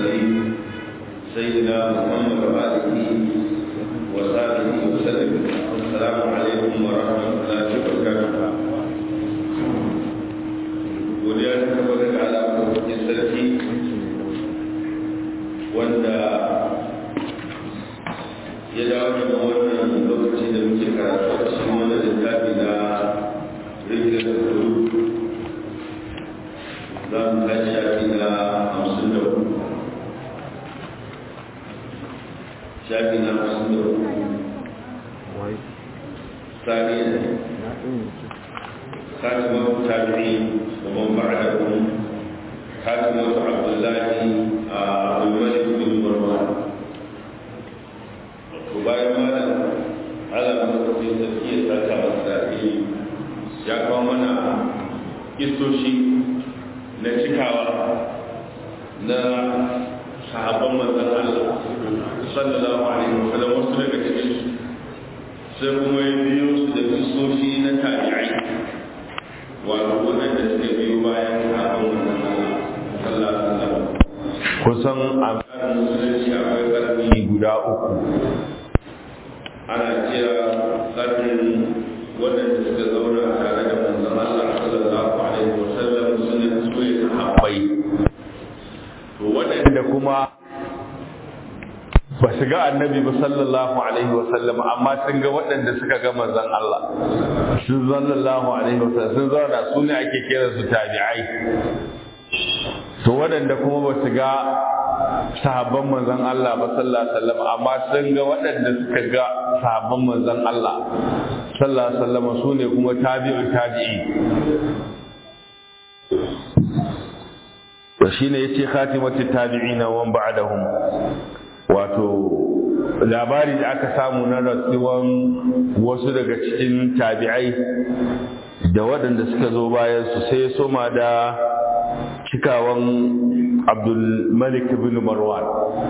المرسلين سيدنا محمد وآله وصحبه وسلم السلام عليكم ورحمة الله وبركاته godiya ta tabbata ga alaƙoƙin sarki wanda ya dawo da wannan lokaci da muke karatu a cikin wani littafi na rikin kudu za mu kai shafi na hamsin da uku shafi na hamsin da uku sani ne خاتمة التابعين ومن بعدهم خاتمة عبد الله عبد الملك بن مروان وبايع مالا على مدرسة تزكية ذات مسائل ya kawo mana isoshi na cikawa na sahabban manzan Allah sallallahu alaihi wasallam wasu daga cikin sai kuma ya biyo su da isoshi na tabi'ai wato waɗanda suka biyo bayan sahabban manzan Allah sallallahu alaihi wasallam kusan a tsarin musulunci akwai ƙarni guda uku ana kira ƙarnin waɗanda suka zauna tare da manzon Allah sallallahu alaihi wasallam suna tsoye sahabbai to waɗanda kuma ba su ga annabi ba sallallahu alaihi wasallam amma sun ga waɗanda suka ga manzon Allah sun sallallahu alaihi wasallam sun zauna su ne ake kira su tabi'ai to waɗanda kuma ba su ga sahabban manzon Allah ba sallallahu alaihi wasallam amma sun ga waɗanda suka ga sahabban manzon Allah sallallahu alaihi wasallam su ne kuma tabi'u tabi'i to shine yace khatimatu tabi'ina wa ba'dahum wato labari da aka samu na rasuwan wasu daga cikin tabi'ai da waɗanda suka zo bayan su sai soma da cikawan abdul malik bin marwan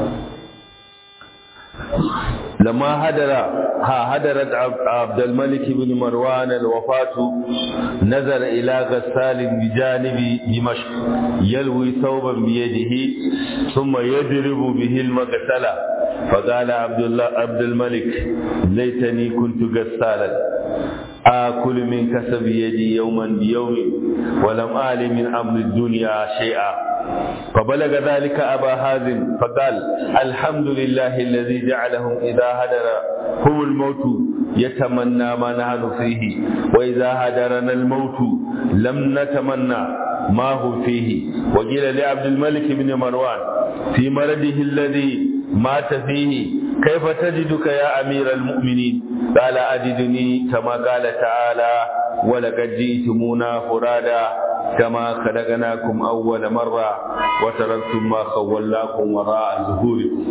لما هدر ها هدرت عبد الملك بن مروان الوفاة نزل إلى غسال بجانب دمشق يلوي ثوبا بيده ثم يضرب به المغسلة فقال عبد الله عبد الملك ليتني كنت غسالا آكل من كسب يدي يوما بيوم ولم آل من أمر الدنيا شيئا فبلغ ذلك أبا هازم فقال الحمد لله الذي جعلهم إذا هدر هم الموت يتمنى ما نحن فيه وإذا هدرنا الموت لم نتمنى ما هو فيه وقيل لعبد الملك بن مروان في مرضه الذي مات فيه كيف تجدك يا أمير المؤمنين قال أجدني كما قال تعالى ولقد جئتمونا فرادا كما خلقناكم أول مرة وتركتم ما خولناكم وراء ظهوركم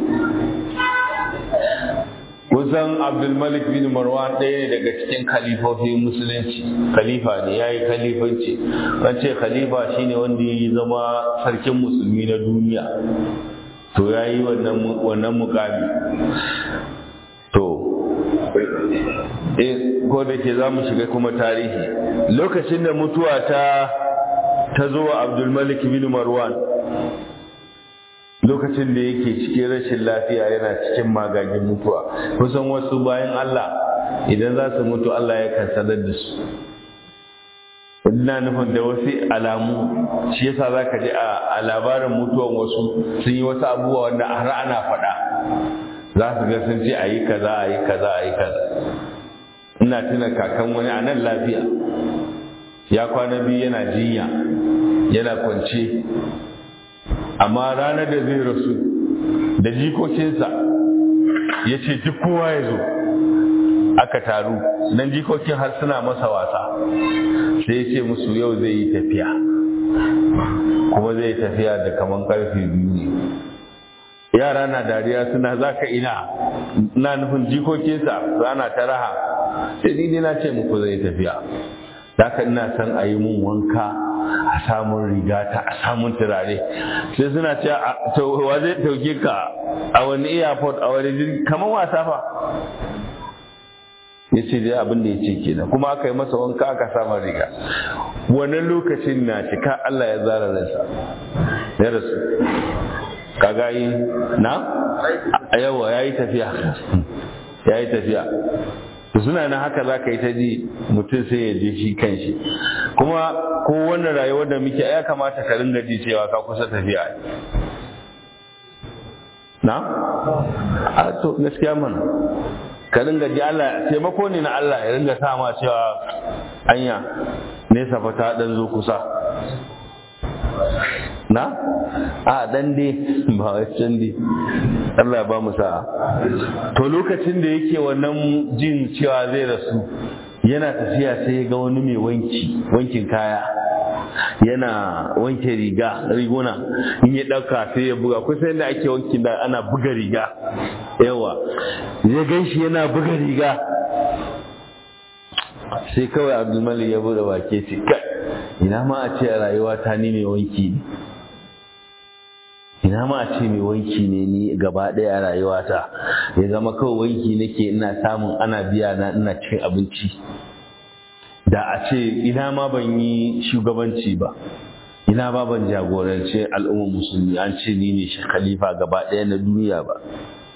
kusan abdulmalik bin marwan ɗaya ne daga cikin kalifofin musulunci khalifa ne ya yi khalifanci an ce khalifa shine wanda ya yi zama sarkin musulmi na duniya to ya yi wannan mukami to ko da ke za mu shiga kuma tarihi lokacin da mutuwa ta ta zo wa abdulmalik bin marwan lokacin da yake cikin rashin lafiya yana cikin magagin mutuwa kusan wasu bayan Allah idan za su mutu Allah ya kan sanar da su ina nufin da wasu alamu shi yasa za ka ji a labarin mutuwan wasu sun yi wasu abubuwa wanda har ana faɗa za su ga sun ce a yi kaza a yi kaza a yi kaza ina tuna kakan wani a nan lafiya ya kwana biyu yana jinya yana kwance amma ranar da zai rasu da jikokinsa ya ce duk kowa ya zo aka taru nan jikokin har suna masa wasa sai ya ce musu yau zai yi tafiya kuma zai yi tafiya da kaman karfe biyu ne yara na dariya suna za ka ina na nufin jikokinsa rana ta raha sai ni na ce muku zai tafiya Daka ina son a yi mun wanka a samun rigata a samun turare sai suna ce to wa zai dauke ka a wani airport a wani jirgi kamar wasa fa ya ce dai abin da ya ce kenan kuma aka yi masa wanka aka samun riga wannan lokacin na cika Allah ya zara ransa ya rasu kaga yi na yawa ya yi tafiya ya yi tafiya suna na haka za ka yi ta ji mutum sai ya je shi kan shi kuma ko wannan rayuwar da muke ya kamata ka ringa ji cewa ka kusa tafiya na? a to gaskiya mana ka ringa ji Allah taimako ne na Allah ya ringa sa ma cewa anya nesa fa ta dan zo kusa na a dan dai ba wai can dai Allah ya ba mu sa'a to lokacin da yake wannan jin cewa zai rasu yana tafiya sai ya ga wani mai wanki wankin kaya yana wanke riga riguna in ya ɗauka sai ya buga kusa yadda ake wankin da ana buga riga yawa ya gan shi yana buga riga sai kawai abdulmalik ya bude wake ce kai ina ma a ce a rayuwa ta ni mai wanki ne ina ma a ce mai wanki ne ni gaba ɗaya a rayuwata ya zama kawai wanki nake ina samun ana biya na ina cin abinci da a ce ina ma ban yi shugabanci ba ina ba ban jagorance al'ummar musulmi an ce ni ne khalifa gaba ɗaya na duniya ba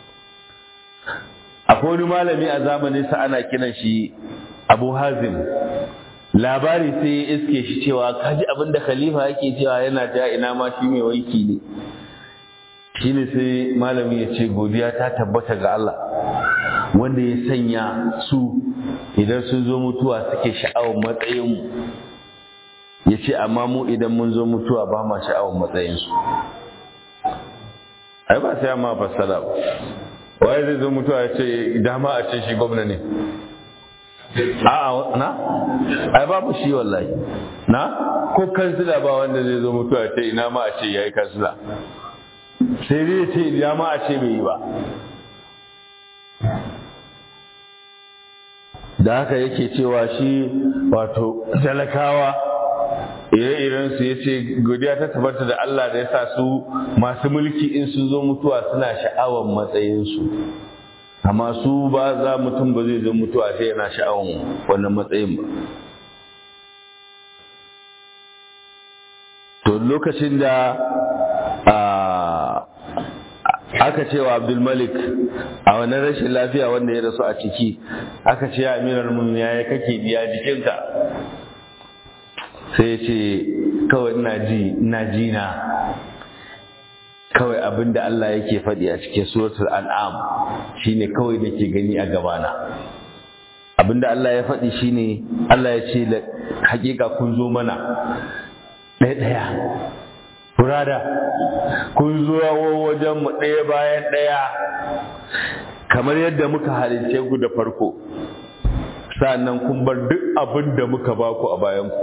akwai wani malami a zamanin sa ana kiran shi abu hazim labari sai ya iske shi cewa kaji abin da khalifa yake cewa yana ta ina ma shi mai wanki ne shine sai malami ya ce godiya ta tabbata ga Allah wanda ya sanya su idan sun zo mutuwa suke sha'awar matsayinmu ya ce amma mu idan mun zo mutuwa ba ma sha'awar matsayinsu ai ba sai amma fassara ba waye zai zo mutuwa ya ce dama a ce shi gwamna ne a'a na ai babu shi wallahi na ko kansila ba wanda zai zo mutuwa ya ce ina ma a ce yayi kansila sai dai ce ina ma a ce bai yi ba da haka yake cewa shi wato talakawa ire-iren su yace godiya ta tabbata da Allah da ya sa su masu mulki in sun zo mutuwa suna sha'awar matsayinsu amma su ba za mutum ba zai zo mutuwa sai yana sha'awar wannan matsayin ba to lokacin da aka ce wa abdulmalik a wannan rashin lafiya wanda ya rasu a ciki aka ce ya amirar mun ya kake biya jikinka sai ce kawai ina ji ina ji na kawai abin da Allah yake faɗi a cikin suratul an'am shine kawai nake gani a gabana abin da Allah ya faɗi shine Allah ya ce hakika kun zo mana ɗaya ɗaya Burada kun zo wajen mu ɗaya bayan ɗaya kamar yadda muka halince ku da farko sannan kun bar duk abin da muka baku a bayanku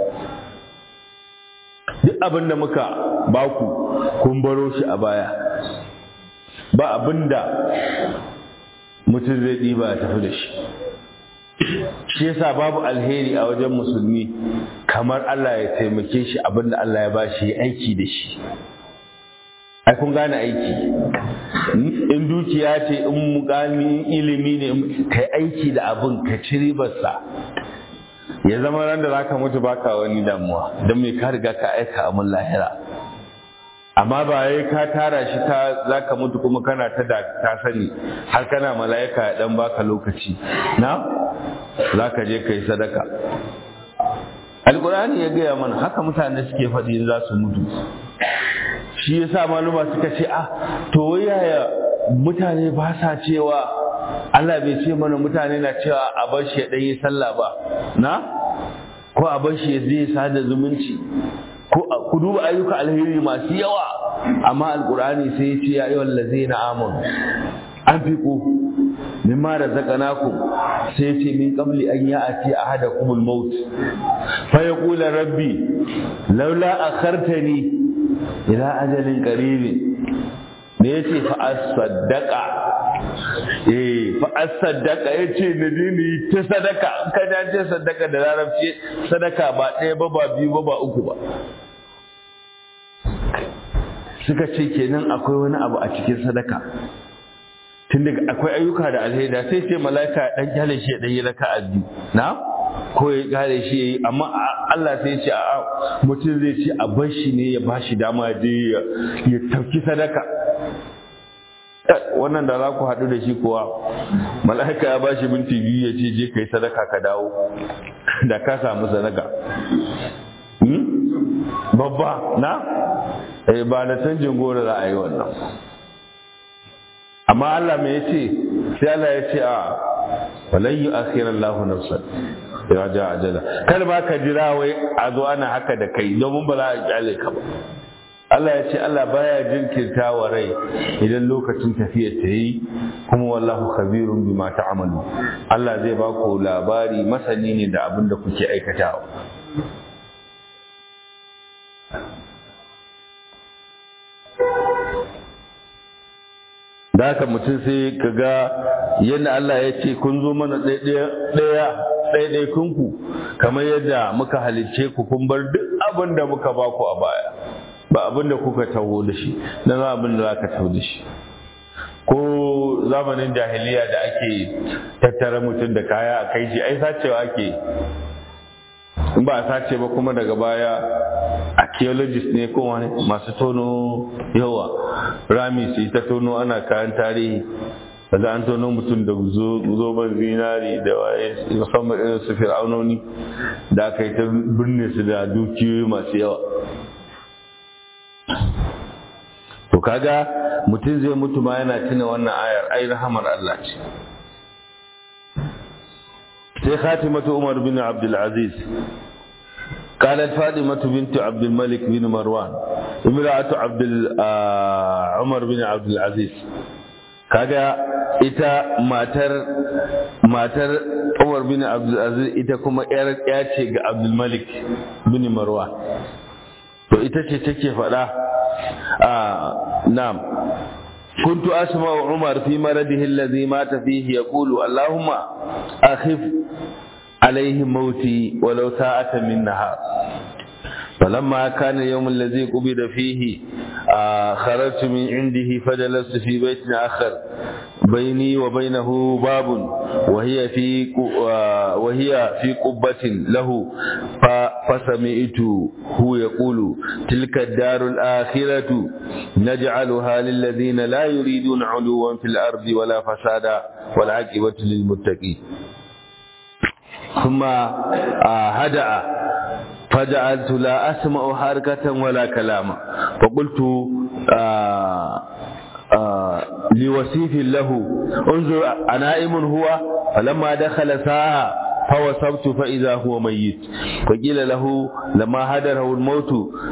duk abin da muka baku kun baro shi a baya ba abin da mutum zai ɗiba ya tafi da shi shi yasa babu alheri a wajen musulmi kamar Allah ya taimake shi abinda Allah ya bashi aiki da shi ai kun gane aiki in dukiya ce in mukami ilimi ne kai aiki da abin ka ci ribarsa ya zama ran da zaka mutu baka wani damuwa don me ka riga ka aika amin lahira amma ba yayi ka tara shi ka zaka mutu kuma kana ta da ka sani har kana mala'ika ya dan baka lokaci na zaka je kai sadaka alqur'ani ya gaya mana haka mutane suke faɗi in za su mutu shi yasa maluma suka ce ah to yaya mutane ba sa cewa Allah bai ce mana mutane na cewa a bar shi ya ɗan yi sallah ba na ko a bar shi ya zai sada zumunci ku duba ayyuka alheri masu yawa amma alkur'ani sai ya ce ya yi wallazi na amon an fi ku mimma da zakanaku sai ce min qabli an ya ati ahadakum al-maut fa yaqulu rabbi laula akhartani ila ajalin qarib ne yace fa asaddaqa eh fa asaddaqa yace na dini ta sadaka kada ce sadaka da larabci sadaka ba ɗaya ba ba biyu ba ba uku ba suka ce kenan akwai wani abu a cikin sadaka tun daga akwai ayyuka da alheri sai ce mala'ika dan kyale shi dan yi raka'a biyu na ko ya kyale shi yayi amma Allah sai ya ce a mutum zai ce a bar shi ne ya bashi dama je ya tauki sadaka wannan da za ku haɗu da shi kuwa mala'ika ya bashi minti biyu ya ce je kai sadaka ka dawo da ka samu sadaka babba na eh ba da canjin gora za a yi wannan amma Allah mai yace sai Allah ya ce a walan yu akhira Allahu nafsan ya ja ajala kar ba ka jira wai a zo ana haka da kai domin ba za a kyale ka ba Allah ya ce Allah baya jinkirta wa rai idan lokacin tafiya ta yi kuma wallahu khabirun bima ta'malu Allah zai ba ku labari masani ne da abin da kuke aikatawa da haka mutum sai ka ga yadda Allah ya ce kun zo mana ɗaya ɗaiɗaikunku kamar yadda muka halicce ku kun bar duk abin da muka ba ku a baya ba abin da kuka taho da shi na za abin da za ka taho da shi ko zamanin jahiliya da ake tattara mutum da kaya a kai shi ai sacewa ake in ba a sace ba kuma daga baya archaeologist ne ko wani masu tono yawa rami su yi ta tono ana kayan tarihi da an tono mutum da zoben zinari da waye musamman irin su fir'aunoni da aka yi ta birne su da dukiyoyi masu yawa to kaga mutum zai mutu ma yana tuna wannan ayar ai rahamar Allah ce sai khatimatu Umar bin Abdul Aziz قالت فاطمة بنت عبد الملك بن مروان امرأة عبد عمر بن عبد العزيز kaga ita matar matar Umar bin Abdul Aziz ita kuma yar ya ce ga Abdul Malik bin Marwan to ita ce take faɗa a na'am كنت أسمع عمر في مرضه الذي مات فيه يقول اللهم أخف عليه موتي ولو ساعة من نهار فلما كان اليوم الذي قبض فيه آه خرجت من عنده فجلست في بيت آخر بيني وبينه باب وهي في آه وهي في قبة له فسمعت هو يقول تلك الدار الآخرة نجعلها للذين لا يريدون علوا في الأرض ولا فسادا والعاقبة للمتقين ثم آه هدأ فجعلت لا أسمع حركة ولا كلاما فقلت آآ آآ لوسيف له انظر أنائم هو فلما دخل ساعة فوصبت فإذا هو ميت فقيل له لما هدره الموت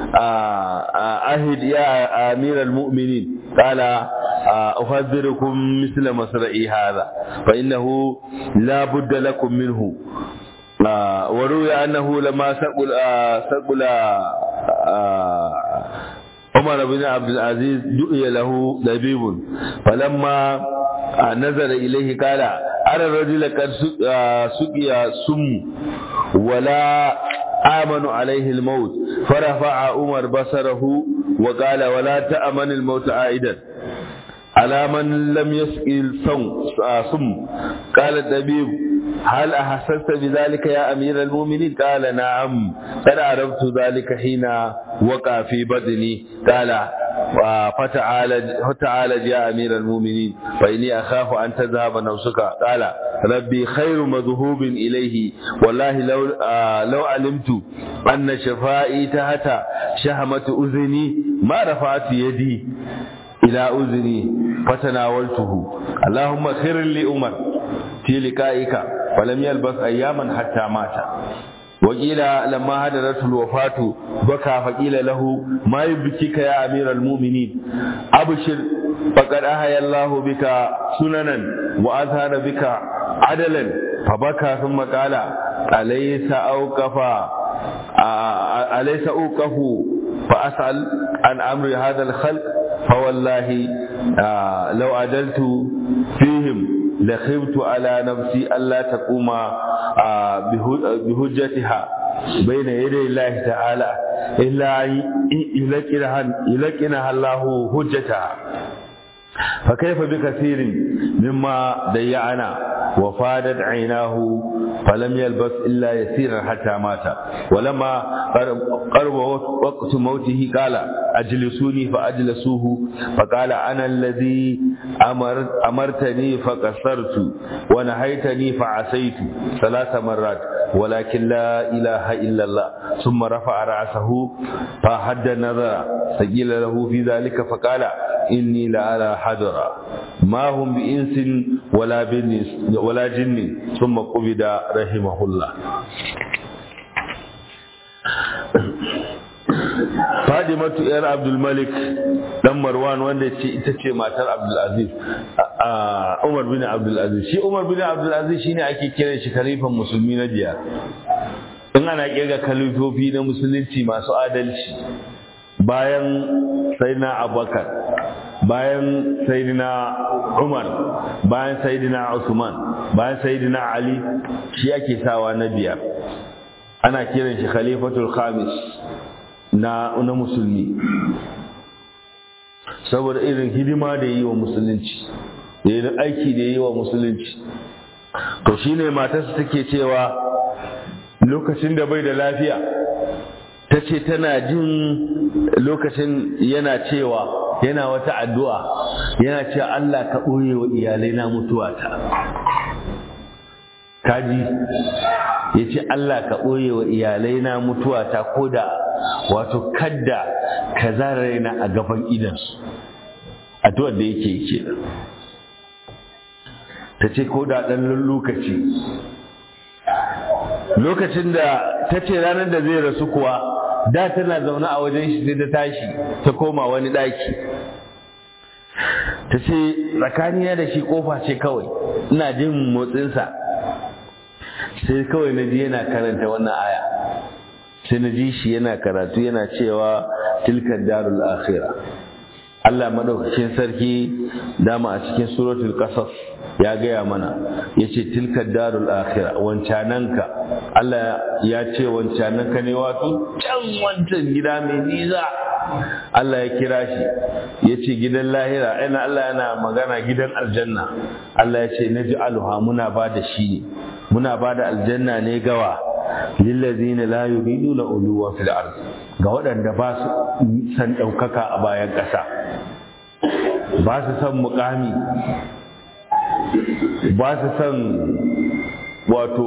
أهد يا أمير المؤمنين قال أحذركم مثل مصرعي هذا فإنه لا بد لكم منه آه وروي أنه لما سقل آه سقل آه عمر بن عبد العزيز دعي له لبيب فلما نظر إليه قال أرى الرجل قد سقي سم ولا آمن عليه الموت فرفع عمر بصره وقال ولا تأمن الموت عائدا على من لم يسقي الصم قال الطبيب هل أحسست بذلك يا أمير المؤمنين قال نعم قد عرفت ذلك حين وقع في بدني قال فتعالج فتعالج يا أمير المؤمنين فإني أخاف أن تذهب نفسك قال ربي خير مذهوب إليه والله لو آه لو علمت أن شفائي تحت شهمة أذني ما رفعت يدي إلى أذني فتناولته اللهم خير لأمر في لقائك فلم يلبث أياما حتى مات وقيل لما هدرت الوفاة بكى فقيل له ما يبكيك يا أمير المؤمنين أبشر فقد أحيا الله بك سننا وأظهر بك عدلا فبكى ثم قال أليس أوقف أليس أوقف فأسأل عن أمر هذا الخلق فوالله آه لو عدلت فيهم لخفت على نفسي ألا تقوم آه بهجتها بين يدي الله تعالى إلا أن يلقنها الله هجتها فكيف بكثير مما ضيعنا وفادت عيناه فلم يلبث إلا يسيرا حتى مات ولما قرب وقت موته قال أجلسوني فأجلسوه فقال أنا الذي أمر أمرتني فقصرت ونهيتني فعصيت ثلاث مرات ولكن لا إله إلا الله ثم رفع رأسه فحد النظر فقيل له في ذلك فقال إني لأرى حجرا ما هم بإنس ولا بنس ولا جن ثم قبض رحمه الله Fadimatu ‘yar Abdulmalik ɗan Marwan wanda ce ita ce matar Abdulaziz, Umar bin Abdulaziz. Shi Umar bin Abdulaziz shi ne ake kiran shi kalifan musulmi na biyar. In ana kirga kalifofi na musulunci masu adalci bayan Sayyidina Abubakar, bayan Sayyidina Umar, bayan Sayyidina Usman, bayan Sayyidina Ali, shi ake sawa na biyar. Ana kiran shi khalifatul khamis. na na musulmi saboda irin hidima da yi wa musulunci da irin aiki da yi wa musulunci to shine matarsa take cewa lokacin da bai da lafiya ta ce tana jin lokacin yana cewa yana wata addu'a yana cewa Allah ka ɓoye wa iyalai na mutuwa ta kaji ya ce Allah ka ɓoye wa iyalai na mutuwa ta ko da wato kadda ka zara raina a gaban idansu addu'ar da yake yake ta ce ko da ɗan lokaci lokacin da ta ce ranar da zai rasu kuwa da tana zaune a wajen shi sai ta tashi ta koma wani ɗaki ta ce tsakanina da shi kofa ce kawai ina jin motsinsa sai kawai na ji yana karanta wannan aya sai na ji shi yana karatu yana cewa tilkar darul akhira Allah madaukakin sarki dama a cikin suratul qasas ya gaya mana ya ce tilkar darul akhira wancananka Allah ya ce wancananka ne wato can wancan gida mai nisa Allah ya kira shi ya ce gidan lahira ina Allah yana magana gidan aljanna Allah ya ce naj'aluha muna ba da shi ne muna ba da aljanna ne gawa lillazina la yuriduna uluwa fil ard ga waɗanda ba su san ɗaukaka a bayan ƙasa ba su san mukami ba su san wato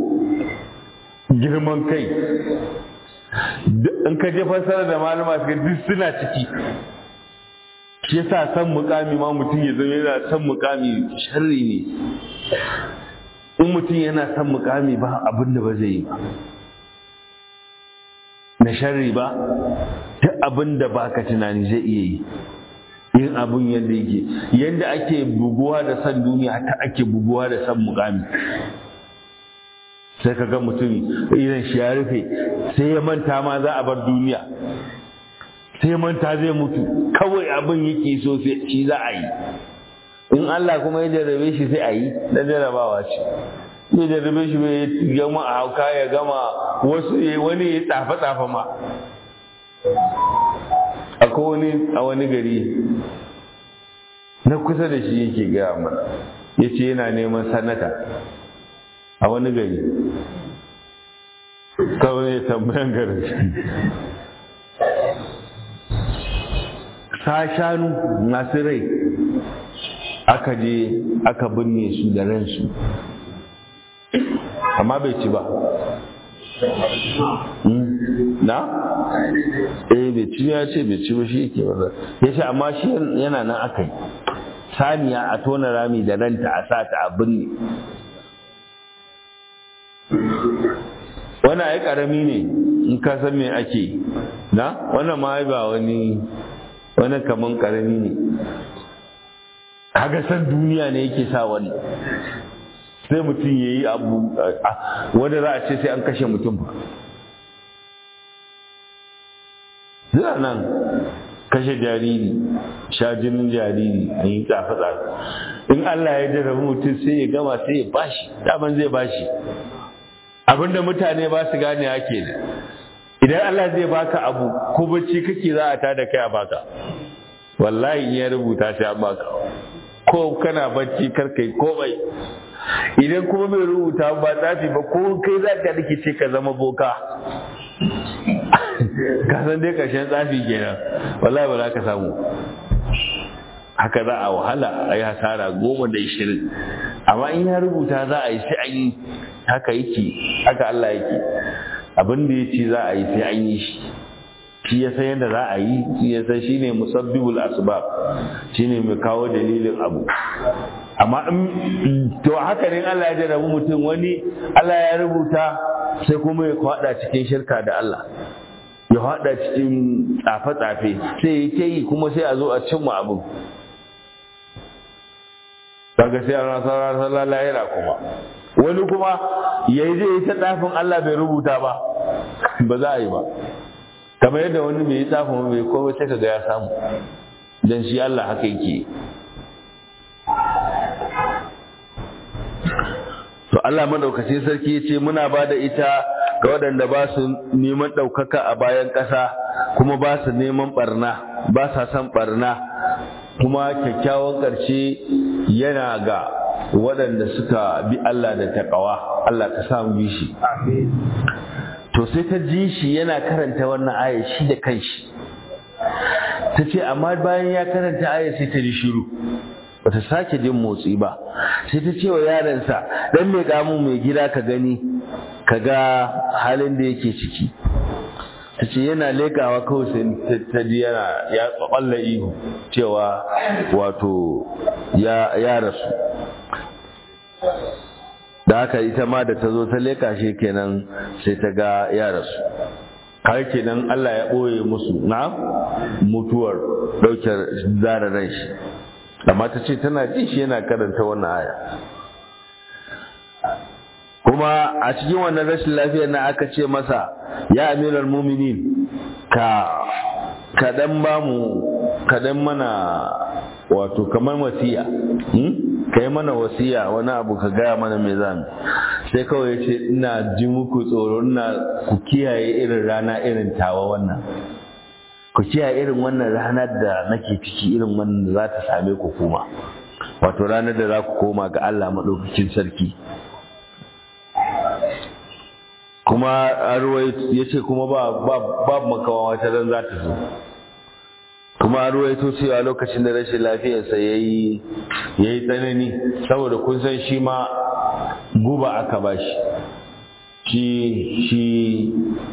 girman kai in ka je fassara da malama su duk suna ciki shi yasa san mukami ma mutum ya zama yana san mukami sharri ne in mutum yana son mukami ba abin da ba zai yi ba na sharri ba duk abin da ba ka tunani zai iya yi yin abin yadda yake yadda ake buguwa da san duniya ta ake buguwa da san mukami sai ka ga mutum idan shi ya rufe sai ya manta ma za a bar duniya sai ya manta zai mutu kawai abin yake so shi za a yi in Allah kuma ya jarrabe shi sai a yi na jarrabawa ce ya jarrabe shi bai gama a hauka ya gama wasu wani ya tsafa tsafa ma akwai wani a wani gari na kusa da shi yake gaya mana ya ce yana neman sanata a wani gari kawai ya tambayan garin sa shanu masu rai aka je aka binne su da ransu amma bai ci ba na? eh bai ci ya ce bai ci ba shi yake wanda ya ce amma shi yana nan aka yi saniya a tona rami da ranta a sa ta a binne wannan ai karami ne in ka san me ake na wannan ma ba wani wani kaman karami ne kaga san duniya ne yake sa wani sai mutum ya yi abu wanda za a ce sai an kashe mutum ba zira nan kashe jariri sha jinin jariri an yi tsafe-tsafe in Allah ya jarrabi mutum sai ya gama sai ya bashi daman zai bashi abinda mutane ba su gane ake ne idan Allah zai baka abu ko bacci kake za a tada kai a baka wallahi in ya rubuta sai an baka ko kana bacci kar kai komai idan kuma bai rubuta ba tsafi ba ko kai za ka rikice ka zama boka ka san dai ƙarshen tsafi kenan wallahi ba za ka samu haka za a wahala a yi hasara goma da ishirin amma in ya rubuta za a yi sai an yi haka yake haka Allah yake abin da ya ce za a yi sai an yi shi shi ya san yadda za a yi shi ya san shine musabbibul asbab shine mai kawo dalilin abu amma in to haka ne Allah ya jarabu mutum wani Allah ya rubuta sai kuma ya kwada cikin shirka da Allah ya hada cikin tsafe-tsafe sai ya ke yi kuma sai a zo a cimma abu daga sai an rasa rasa lahira kuma wani kuma ya yi zai ta tsafin Allah bai rubuta ba ba za a yi ba kamar yadda wani bai yi tsafin bai komai sai ka ga ya samu don shi Allah haka yake to Allah madaukakin sarki ya ce muna ba da ita ga waɗanda ba su neman ɗaukaka a bayan ƙasa kuma ba su neman ɓarna ba sa son ɓarna kuma kyakkyawan ƙarshe yana ga waɗanda suka bi Allah da taƙawa Allah ka samu bi shi to sai ta ji shi yana karanta wannan aya shi da kanshi ta ce amma bayan ya karanta aya sai ta ji shiru bata sake jin motsi ba sai ta ce wa yaransa dan mai kamu mai gida ka gani ka ga halin da yake ciki ta ce yana lekawa kawai sai ta ji yana ya tsalla ihu cewa wato ya rasu da haka ita ma da ta zo ta leka shi kenan sai ta ga ya rasu har kenan Allah ya ɓoye musu na mutuwar ɗaukar zara ran shi amma ta ce tana jin shi yana karanta wannan aya kuma a cikin wannan rashin lafiyar na aka ce masa ya amiral muminin ka kaɗan ba mu kaɗan mana wato kamar wasiya ka yi mana wasiya wani abu ka gaya mana mai zami sai kawai ya ce ina ji muku tsoro ina ku kiyaye irin rana irin tawa wannan ku kiyaye irin wannan ranar da nake ciki irin wannan da za ta same ku kuma wato ranar da za ku koma ga Allah maɗaukakin sarki kuma ya ce kuma ba makawa wata ran za ta zo kuma an ruwaito cewa lokacin da rashin lafiyarsa ya yi tsanani saboda kun san shi ma guba aka ba shi shi shi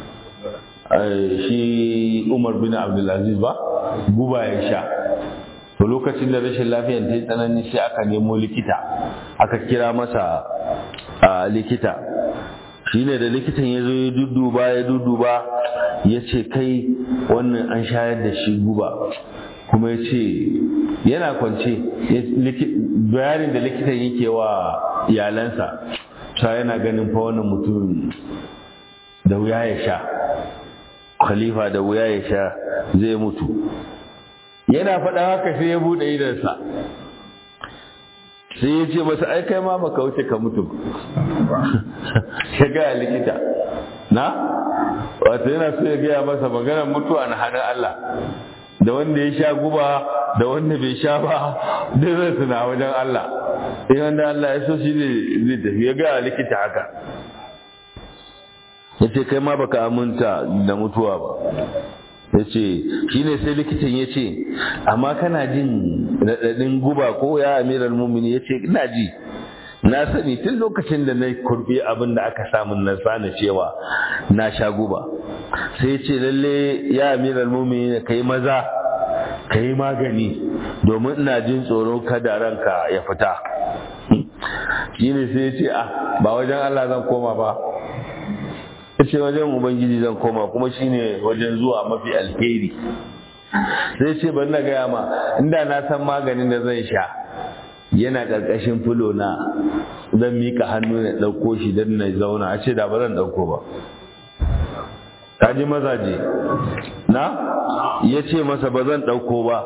shi umar bin abdulaziz ba guba ya sha to lokacin da rashin lafiyar ta yi tsanani sai aka nemo likita aka kira masa likita shi ne da likitan ya zo ya dudduba ya dudduba ya ce kai wannan an shayar da shi guba kuma ya ce yana kwance bayanin da likitan yake wa iyalansa ta yana ganin fa wannan mutum da wuya ya sha khalifa da wuya ya sha zai mutu yana faɗa haka sai ya buɗe idansa sai ya ce masa ai kai ma maka wuce ka mutu ya gaya likita na wato yana so ya gaya masa maganar mutuwa na hannun Allah da wanda ya sha guba da wanda bai sha ba da zai suna wajen Allah in wanda Allah ya so shi zai tafi ya gaya likita haka ya ce kai ma baka aminta da mutuwa ba ya ce shi ne sai likitan ya ce amma kana jin raɗaɗin guba ko ya amiral mumini ya ce ina ji na sani tun lokacin da na kurbi abin da aka samu na sani cewa na sha guba sai ce lalle ya amiral mumini ka yi maza ka yi magani domin ina jin tsoro kada ranka ya fita shi ne sai ce ah ba wajen Allah zan koma ba ya ce wajen ubangiji zan koma kuma shine wajen zuwa mafi alheri sai ce ban na gaya ma inda na san maganin da zan sha yana ƙarƙashin fulo na zan mika hannu na ɗauko shi don na zauna a ce da ba zan ɗauko ba ta ji mazaje na ya ce masa ba zan ɗauko ba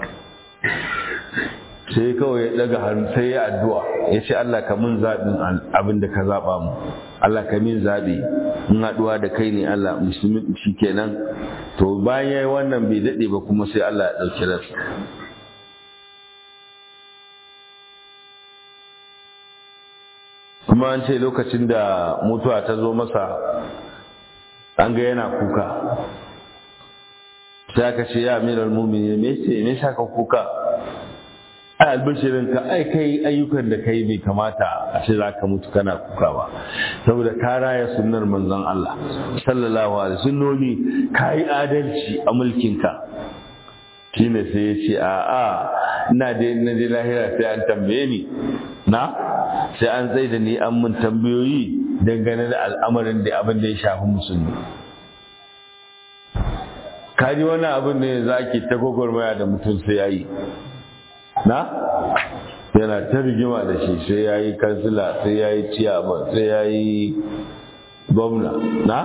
sai kawai ya ɗaga hannu sai ya addu'a ya ce Allah ka mun zaɓin abin da ka zaɓa mu Allah ka min zaɓi in haɗuwa da kai ne Allah musulmi shi kenan to bayan ya yi wannan bai daɗe ba kuma sai Allah ya ɗauki ransa kuma an ce lokacin da mutuwa ta zo masa an ga yana kuka sai aka ce ya amiral mumini me ce me sa ka kuka ai albishirin ka ai kai ayyukan da kai bai kamata a ce za ka mutu kana kuka ba saboda ka raya sunnar manzon Allah sallallahu alaihi sunnoni ka yi adalci a mulkinka shine sai ya ce a a ina da na je lahira sai an tambaye ni na sai an tsaye da ni an mun tambayoyi dangane da al'amarin da abin da ya shafi musulmi kaji wani abin ne za ki ta gwagwarmaya da mutum sai ya yi na yana ta rigima da shi sai ya yi kansila sai ya yi ciyaman sai ya yi gwamna na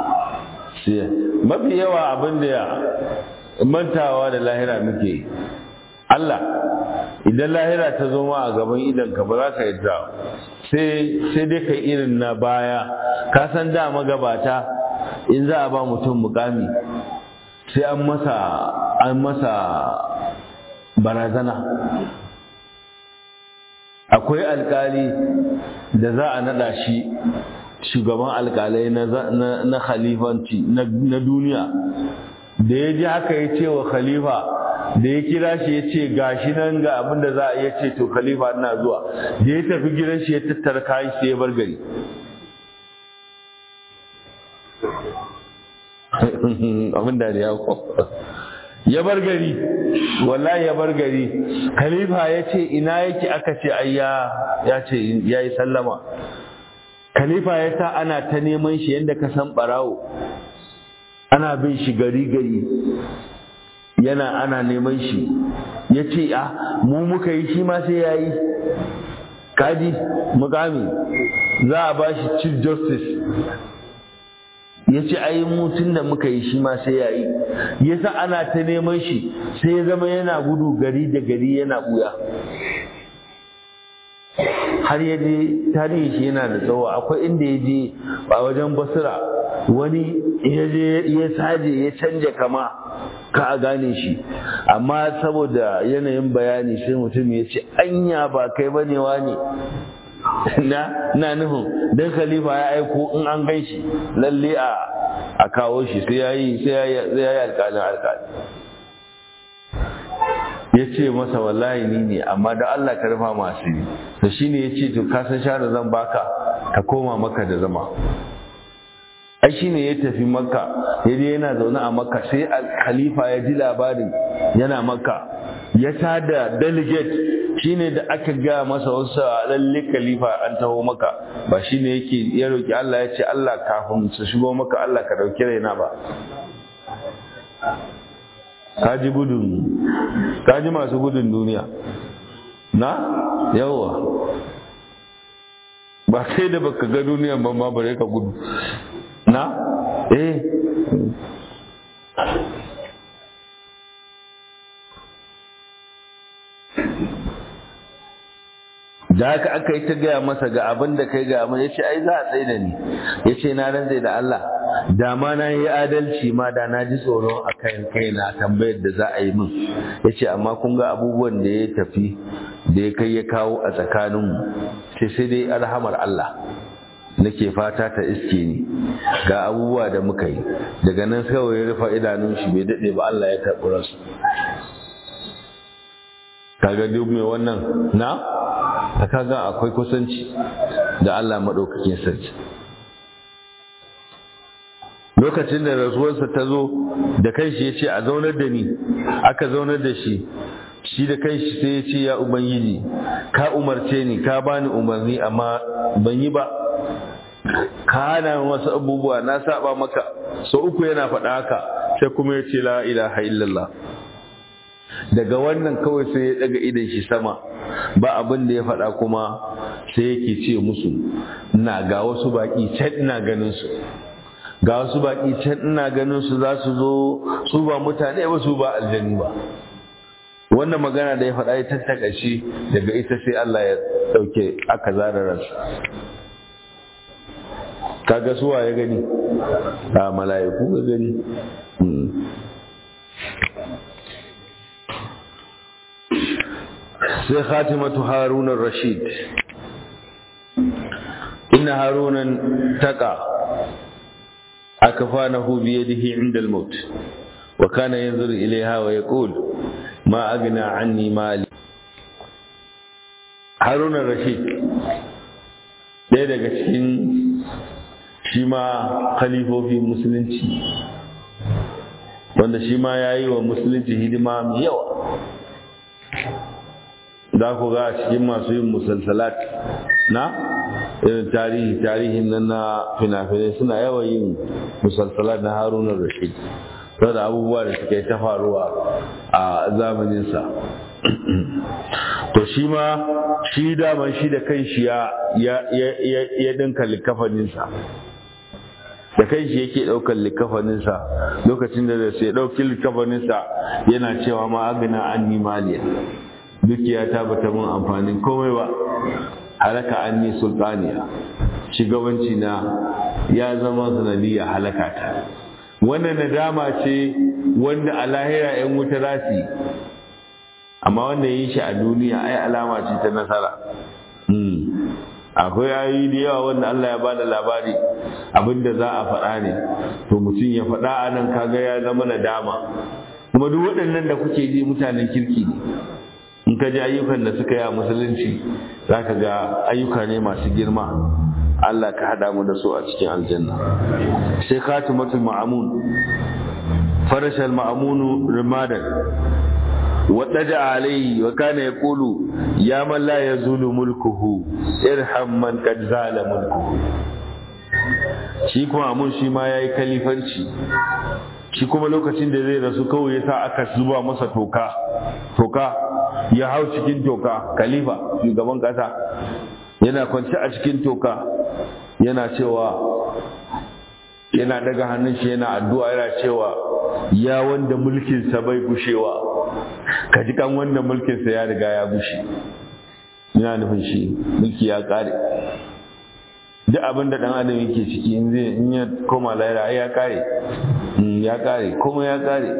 mafi yawa abin da ya mantawa da lahira muke Allah idan lahira ta zo ma a gaban idanka ba za ka yadda sai dai ka irin na baya ka san da magabata in za a ba mutum mukami sai an masa an masa barazana akwai alkali da za a nada shi shugaban alkalai na khalifanci na duniya da ya ji haka ya ce wa khalifa da ya kira shi ya ce gashi nan ga abin da za a iya ce to khalifa ina zuwa da ya tafi gidan shi ya tattara kayan shi ya bar gari abin da ya ya bar gari wallahi ya bar gari khalifa ya ce ina yake aka ce ai ya ce ya yi sallama khalifa ya sa ana ta neman shi yadda ka san barawo ana bin shi gari gari yana ana neman shi ya ce a mu muka yi shi ma sai ya yi kaji mukami za a ba shi chief justice ya ce ai mutum da muka yi shi ma sai ya yi ya sa ana ta neman shi sai ya zama yana gudu gari da gari yana buya har ya je tarihi shi yana da tsawo akwai inda ya je a wajen basira wani ya je ya saje ya canja kama ka a gane shi amma saboda yanayin bayani sai mutum ya ce anya ba kai bane wani na na nufin dan khalifa ya aiko in an gan shi lalle a a kawo shi sai yayi sai yayi sai yayi alƙalin alƙali ya ce masa wallahi ni ne amma da Allah ka rufa masu yi to shine ya ce to ka san share zan baka ka koma maka da zama ai shine ya tafi makka ya je yana zaune a makka sai khalifa ya ji labarin yana makka ya tada delegate shine da aka ga masa wasu lalle khalifa an taho maka ba shine yake ya roki Allah ya ce Allah kafin su shigo maka Allah ka dauki raina ba kaji gudun kaji masu gudun duniya na yawa ba sai da baka ga duniyan ban ma bare ka gudu na eh da haka aka yi ta gaya masa ga abin da kai ga abin ya ce ai za a tsaye da ni ya ce na rantse da Allah da ma na yi adalci ma da na ji tsoro a kan kaina tambayar da za a yi min ya ce amma kun ga abubuwan da ya tafi da ya kai ya kawo a tsakaninmu sai sai dai alhamar Allah nake fata ta iske ni ga abubuwa da muka yi daga nan kawai ya rufe idanun shi bai daɗe ba Allah ya karɓi rasu kaga duk mai wannan na ta kaga akwai kusanci da Allah maɗaukakin sarki lokacin da rasuwarsa ta zo da kanshi ya ce a zaunar da ni aka zaunar da shi shi da kanshi sai ya ce ya ubangiji ka umarce ni ka bani umarni amma ban yi ba ka hana wasu abubuwa na saba maka sau uku yana faɗa haka sai kuma ya ce la ilaha illallah daga wannan kawai sai ya daga idan shi sama ba abin da ya faɗa kuma sai yake ce musu na ga wasu baƙi can ina ganin su ga wasu baƙi can ina ganin su za su zo su ba mutane ba su ba aljanu ba wannan magana da ya faɗa ya tattaka shi daga ita sai Allah ya ɗauke aka zara ransa kaga suwa ya gani a mala'iku ga gani sai khatimatu harunar rashid inna harunan taqa akfanahu bi yadihi inda al-maut wa kana yanzuru ilayha wa yaqul ma aghna anni mali harunan rashid ɗaya daga cikin shi ma khalifofin musulunci wanda shi ma ya yi wa musulunci hidima mai yawa za ku ga a cikin masu yin musalsalat na irin tarihi tarihin nan na fina-finai suna yawan yin musalsalat na harunan rashid da abubuwa da suka yi ta faruwa a zamaninsa to shi ma shi daman shi da kan shi ya dinka likafaninsa da kai shi yake ɗaukar likafaninsa lokacin da sai ɗauki likafaninsa yana cewa ma agina an ni maliya dukiya ta bata mun amfanin komai ba halaka an ni sultaniya shugabanci na ya zama sanadiyya halaka ta wannan nadama ce wanda a lahira 'yan wuta rasi amma wanda yi shi a duniya ai alama ce ta nasara akwai ayoyi da yawa wanda Allah ya ba da labari abinda za a faɗa ne to mutum ya faɗa a nan kaga ya zama nadama kuma duk waɗannan da kuke ji mutanen kirki ne in ka ji ayyukan da suka yi a musulunci za ka ga ayyuka ne masu girma Allah ka haɗa mu da su a cikin aljanna sai khatimatul ma'amun farashal ma'amunu rimadan واتجع عليه وكان يقول يا من لا يزول ملكه ارحم من قد زال ملكه shi kuma amun shi ma ya yi kalifanci shi kuma lokacin da zai rasu kawai ya sa aka zuba masa toka toka ya hau cikin toka kalifa shugaban kasa yana kwanci a cikin toka yana cewa yana daga hannun shi yana addu'a yana cewa ya wanda mulkinsa bai gushewa ka ji kan wanda mulkinsa ya riga ya gushe yana nufin shi mulki ya kare duk abin da dan adam yake ciki in zai in ya koma lahira ai ya kare ya kare kuma ya kare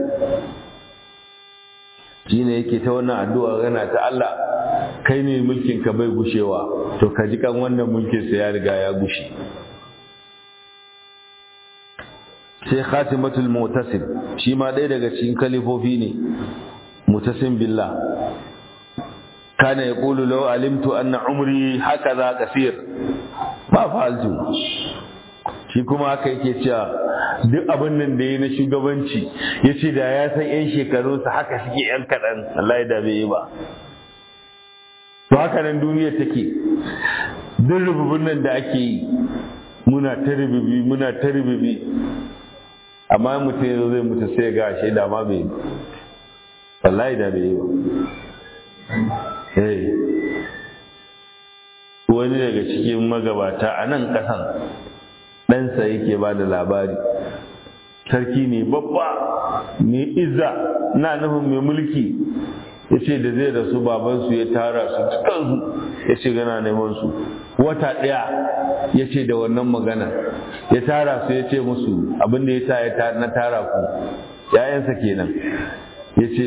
shine yake ta wannan addu'a yana ta Allah kai ne mulkin ka bai gushewa to ka ji kan wanda mulkinsa ya riga ya gushe sai khatimatul mutasim shi ma ɗaya daga cikin kalifofi ne mutasim billah kana yaqulu law alimtu anna umri hakaza kasir ba fa'altu shi kuma haka yake cewa duk abin nan da ya na shugabanci ya ce da ya san 'yan shekarunsa haka suke 'yan kaɗan Allah ya da bai yi ba to haka nan duniya take duk rububin nan da ake yi muna ta rububi muna ta rububi amma mutum yanzu zai mutu sai ga shi da ma bai wallahi da bai yi ba wani daga cikin magabata a nan ƙasan ɗansa yake ba da labari sarki ne babba mai izza na nufin mai mulki ya ce da zai rasu babansu ya tara su cikansu ya ce gana neman su wata ɗaya ya ce da wannan magana ya tara su ya ce musu abin da ya sa ya na tara ku ‘ya'yansa kenan ya ce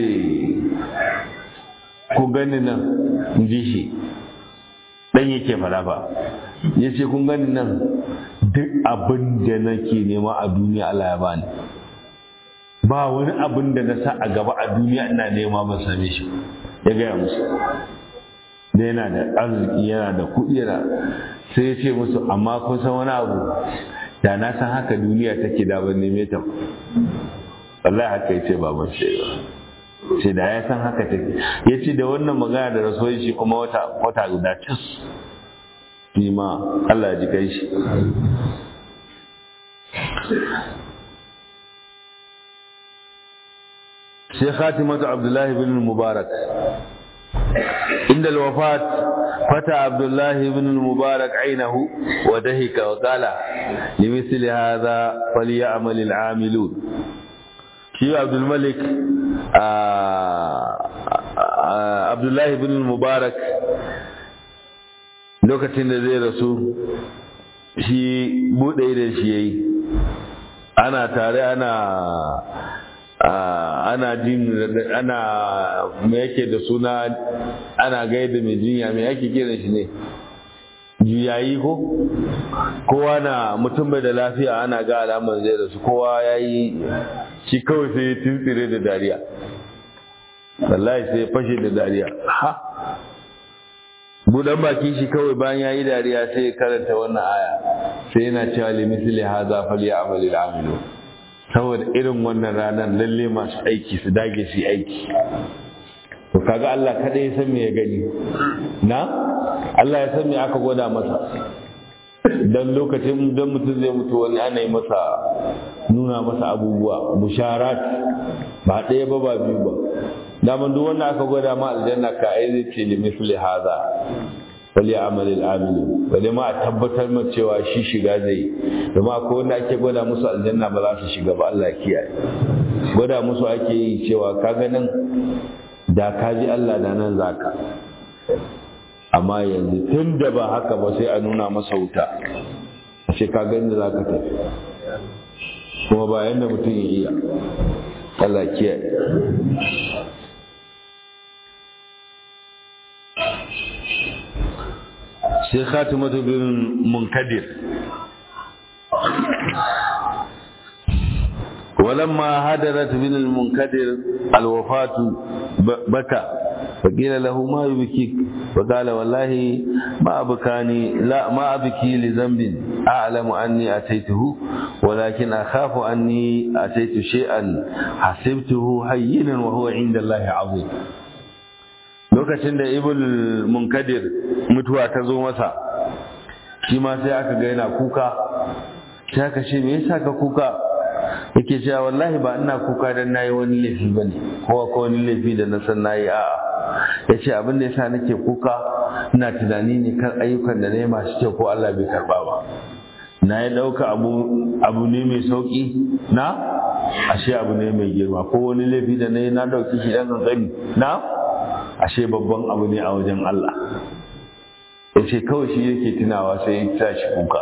ku gani nan in ji shi ɗan yake fara ba ya ce kun gani nan duk abin da nake nema a duniya Allah ya bani ba wani abin da na sa a gaba a duniya ina nema ban same shi ya gaya musu da yana da arziki yana da kuɗi yana sai ya ce musu amma kun san wani abu da na san haka duniya take da ban neme ta wallahi haka yace baban shi ce da ya san haka take ya ce da wannan magana da rasuwar shi kuma wata wata guda cis ni ma Allah ya ji kai shi sai khatimatu abdullahi bin mubarak عند الوفاة فتى عبد الله بن المبارك عينه ودهك وقال لمثل هذا فليعمل العاملون شيء عبد الملك عبد الله بن المبارك lokacin da zai rasu shi buɗe da shi yayi ana tare ana ana jin ana me yake da suna ana gaida mai jinya me yake kiran shi ne juyayi ko kowa na mutum bai da lafiya ana ga alamar zai rasu kowa ya yi shi kawai sai ya tuntsire da dariya wallahi sai ya fashe da dariya ha budan baki shi kawai bayan ya yi dariya sai ya karanta wannan aya sai yana cewa limisli haza fal ya amali amilu saboda irin wannan ranar lalle masu aiki su dage su aiki to kaga Allah kada ya san me ya gani na Allah ya san me aka gwada masa dan lokacin dan mutum zai mutu wani ana yi masa nuna masa abubuwa musharat ba ɗaya ba ba biyu ba daman duk wanda aka gwada ma aljanna ka ai zai ce li misli hadha wali amalil amilu wali ma a tabbatar ma cewa shi shiga zai domin akwai wanda ake gwada musu aljanna ba za su shiga ba Allah ya kiyaye gwada musu ake yi cewa ka ganin da ka ji Allah da nan zaka amma yanzu tun da ba haka ba sai a nuna masa wuta sai ka gani da zaka tafi kuma ba yanda mutum ya iya Allah kiyaye sai khatimatu bin munkadir ولما هدرت بن المنكدر الوفاة بكى فقيل له ما يبكيك فقال والله ما أبكاني لا ما أبكي لذنب أعلم أني أتيته ولكن أخاف أني أتيت شيئا حسبته هينا وهو عند الله عظيم lokacin da ibul munkadir mutuwa ta zo masa shi ma sai aka ga yana kuka sai aka ce me yasa ka kuka yake cewa wallahi ba ina kuka dan nayi wani laifi bane ko ko wani laifi da na san nayi a'a yace abin da yasa nake kuka ina tunani ne kan ayyukan da nayi masu kyau ko Allah bai karba ba na yi ɗauka abu abu ne mai sauƙi na ashe abu ne mai girma ko wani laifi da nayi na ɗauki shi ɗan ƙanƙani na ashe babban abu ne a wajen Allah yace kawai shi yake tunawa sai ya sa shi kuka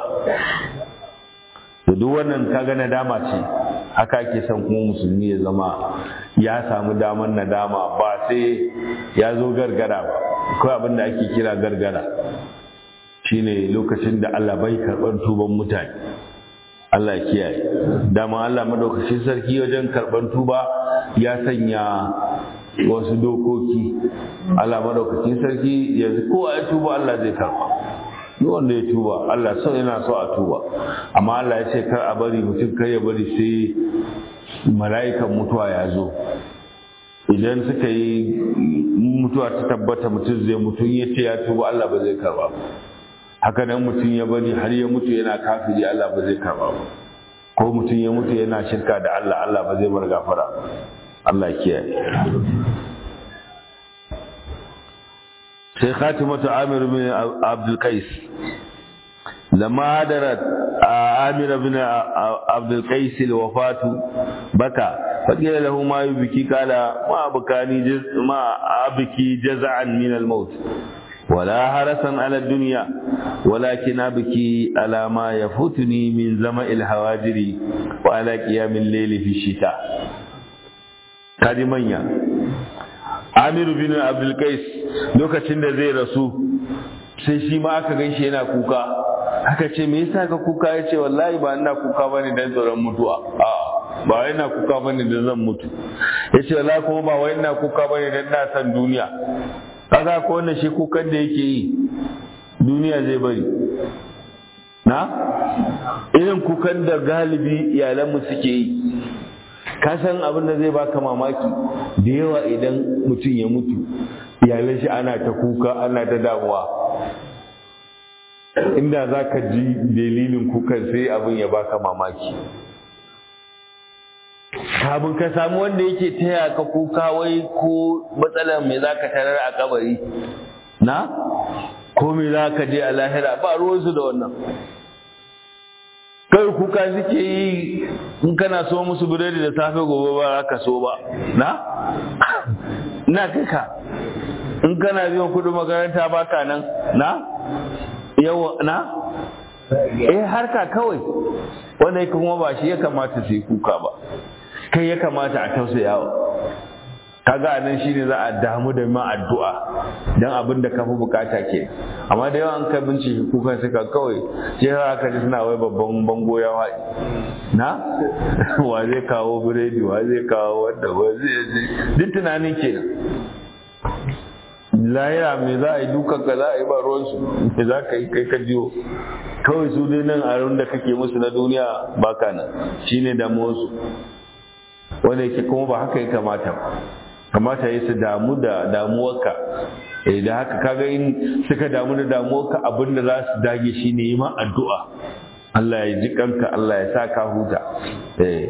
to duk wannan kaga nadama ce haka ake son kuma musulmi ya zama ya samu damar nadama ba sai ya zo gargara ba akwai abin da ake kira gargara shine lokacin da Allah bai karɓar tuban mutane Allah ya kiyaye dama Allah madaukakin sarki wajen karɓar tuba ya sanya wasu dokoki Allah madaukakin sarki yanzu kowa ya tuba Allah zai karɓa duk wanda ya tuba Allah so yana so a tuba amma Allah ya ce kar a bari mutum kar ya bari sai mala'ikan mutuwa ya zo idan suka yi mutuwa ta tabbata mutum zai mutum ya ce ya tuba Allah ba zai karba haka nan mutum ya bari har ya mutu yana kafiri Allah ba zai karba ba ko mutum ya mutu yana shirka da Allah Allah ba zai bar gafara Allah kiyaye sai khatimatu amir bin abdul qais lamma hadarat amir bin abdul qais alwafatu baka faqila lahu ma yubki kala ma abkani ma abki jaz'an min almaut ولا حرسا على الدنيا ولكن أبكي على ما يفوتني من زمع الهواجر وعلى قيام الليل في الشتاء كادي منيا Amiru bin Abdul Qais lokacin da zai rasu sai shi ma aka gaishe yana kuka aka ce me yasa ka kuka yace wallahi ba ina kuka bane dan tsoron mutuwa a ba wai ina kuka bane dan zan mutu yace wallahi kuma ba wai ina kuka bane dan na san duniya kaga ko wannan shi kukan da yake yi duniya zai bari na irin kukan da galibi iyalanmu suke yi ka san abin da zai baka mamaki da yawa idan mutum ya mutu iyalan shi ana ta kuka ana ta damuwa inda za ka ji dalilin kukan sai abin ya baka mamaki kafin ka samu wanda yake taya ka kuka wai ko matsalar mai za ka tarar a kabari na ko mai za ka je a lahira ba ruwansu da wannan kai kuka suke yi in kana so musu biredi da safe gobe ba ka so ba na na kai ka in kana biyan kudin makaranta ba ka nan na yawa na eh harka kawai wanda kuma ba shi ya kamata su yi kuka ba kai ya kamata a tausayawa kaga anan shine za a damu da ma addu'a dan abin da ka fi bukata ke amma da yawan ka bincike kukan suka kawai sai aka ji suna wai babban bango ya waɗi na wa zai kawo biredi wa zai kawo wanda wa zai duk tunanin kenan lahira me za a yi dukan ka za a yi ba ruwansu me za ka yi kai ka jiyo kawai su dai nan a da kake musu na duniya baka nan shine damuwarsu wanda yake kuma ba haka ya kamata ba kamata ya su damu da damuwarka eh da haka kaga in suka damu da damuwarka abinda za su dage shine yi ma addu'a Allah ya ji kanka Allah ya sa ka huta eh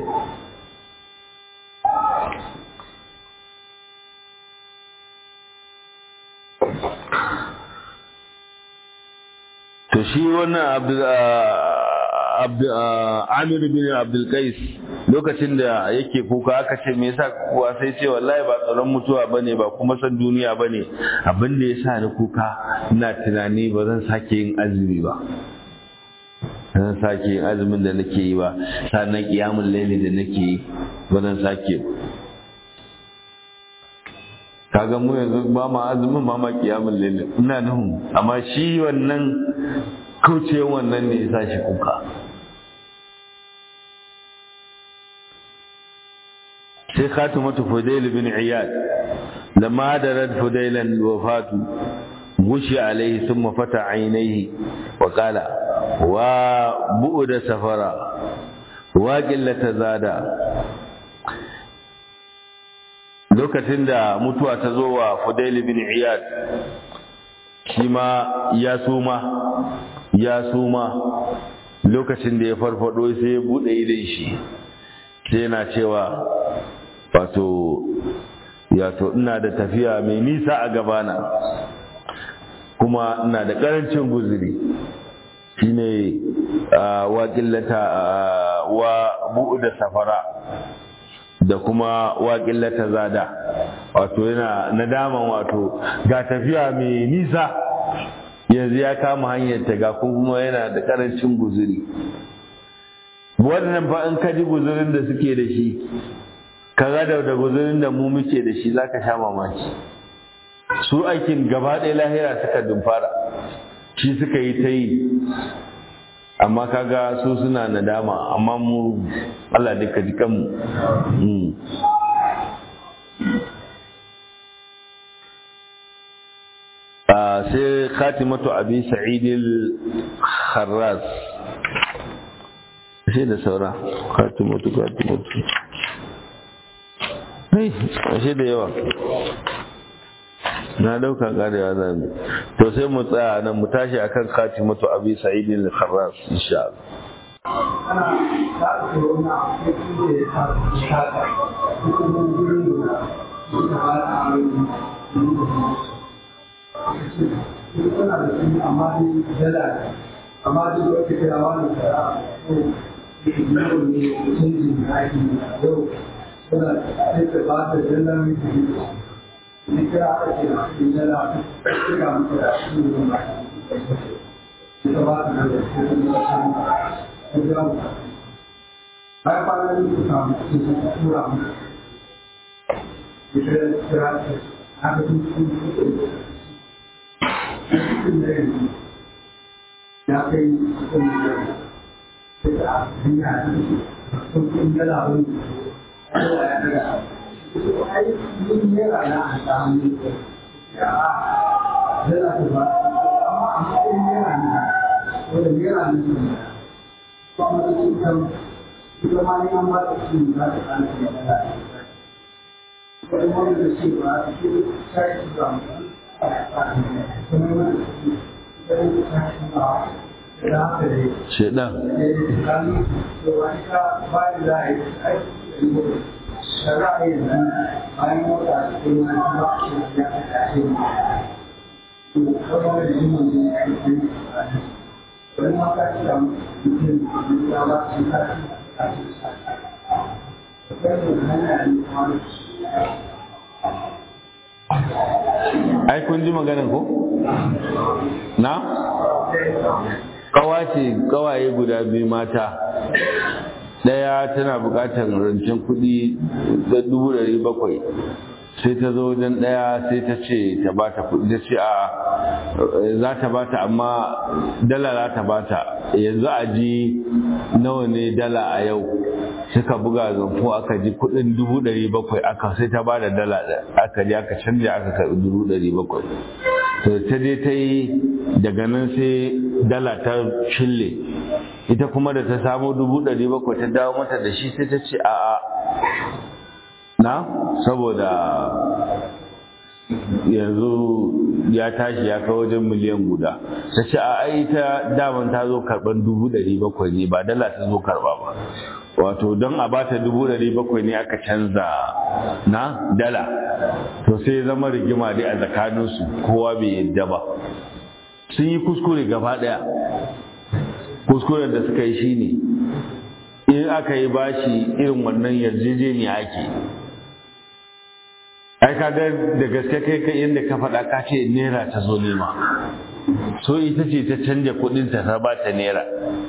to shi wannan Amir bin Abdul Qais lokacin da yake kuka aka ce me yasa kuwa sai ce wallahi ba tsaron mutuwa bane ba kuma san duniya bane abin da yasa ni kuka ina tunani ba zan sake yin azumi ba zan sake yin azumin da nake yi ba sannan kiyamul laili da nake yi ba zan sake ba kaga mu yanzu ba ma azumin ba ma kiyamul laili ina nuhu amma shi wannan kaucewa wannan ne yasa shi kuka sai khatimatu fudail bin iyad lamma darat fudailan wafatu gushi alaihi thumma fata ainihi wa qala wa bu'da safara wa qillata zada lokacin da mutuwa ta zo wa fudail bin iyad shi ma ya suma ya suma lokacin da ya farfado sai ya bude idan shi sai yana cewa wato yato ina da tafiya mai nisa a gabana kuma ina da karancin guzuri shine wa qillata wa bu'da safara da kuma wa qillata zada wato yana nadaman wato ga tafiya mai nisa yanzu ya kama hanyar ta ga kuma yana da karancin guzuri wannan fa in ka ji guzurin da suke da shi kaga da da guzurin da mu muke da shi zaka sha mamaki su aikin gaba ɗaya lahira suka dumfara shi suka yi ta yi amma kaga su suna nadama amma mu Allah duka ji kanmu sai khatimatu abi sa'id al-kharraz sai da saura khatimatu khatimatu ashe da yawa na dauka karewa za mu to sai mu tsaya nan mu tashi akan khatimatu abi sa'id al-kharras insha Allah amma duk wata kira wani kara ko yau ne canjin aiki yau suna duka ba da zallar miki ne kira aka ce na cikin zala suka mutu da shi ne ba suka ba da zallar su kuma da shan da jira mu bayan kwanan da suka mutu sun tura mu ita da kira ta aka tun cikin cikin da yanzu ya kai cikin da yanzu sai da hanya sun kun dala wani Allah ya daga su ai yin yara na a samu ya dala ta ba amma a matsayin yara na wanda yara na su ne kuma da su kan ita ma ne an ba ta su za ta kan su da dala wani wani da ce ba su sai su ba mu kuma wani da su sai su sai ba da haka dai shedan ai kun ji maganin ko na kawace kawaye guda biyu mata ɗaya tana buƙatar rancen kuɗi da dubu ɗari bakwai sai ta zo wajen ɗaya sai ta ce ta ba ta kuɗi ta ce a za ta ba ta amma dala za ta ba ta yanzu a ji nawa ne dala a yau suka buga zamfo aka ji kuɗin dubu ɗari bakwai aka sai ta ba da dala aka ji aka canja aka karɓi dubu ɗari bakwai to ta je ta yi daga nan sai dala ta shille ita kuma da ta samo dubu ɗari bakwai ta dawo mata da shi sai ta ce a'a na saboda yanzu ya tashi ya kai wajen miliyan guda ta ce a ai ta daman ta zo karban dubu ɗari bakwai ne ba dala ta zo karba ba wato don a bata dubu ɗari bakwai ne aka canza na dala to sai zama rigima dai a tsakaninsu kowa bai yadda ba sun yi kuskure gaba ɗaya kuskuren da suka yi shine in aka yi bashi irin wannan yarjejeniya ake ai kaga da gaske kai kai inda ka faɗa ka ce naira ta zo nema so ita ce ta canja kuɗin ta ta ba ta naira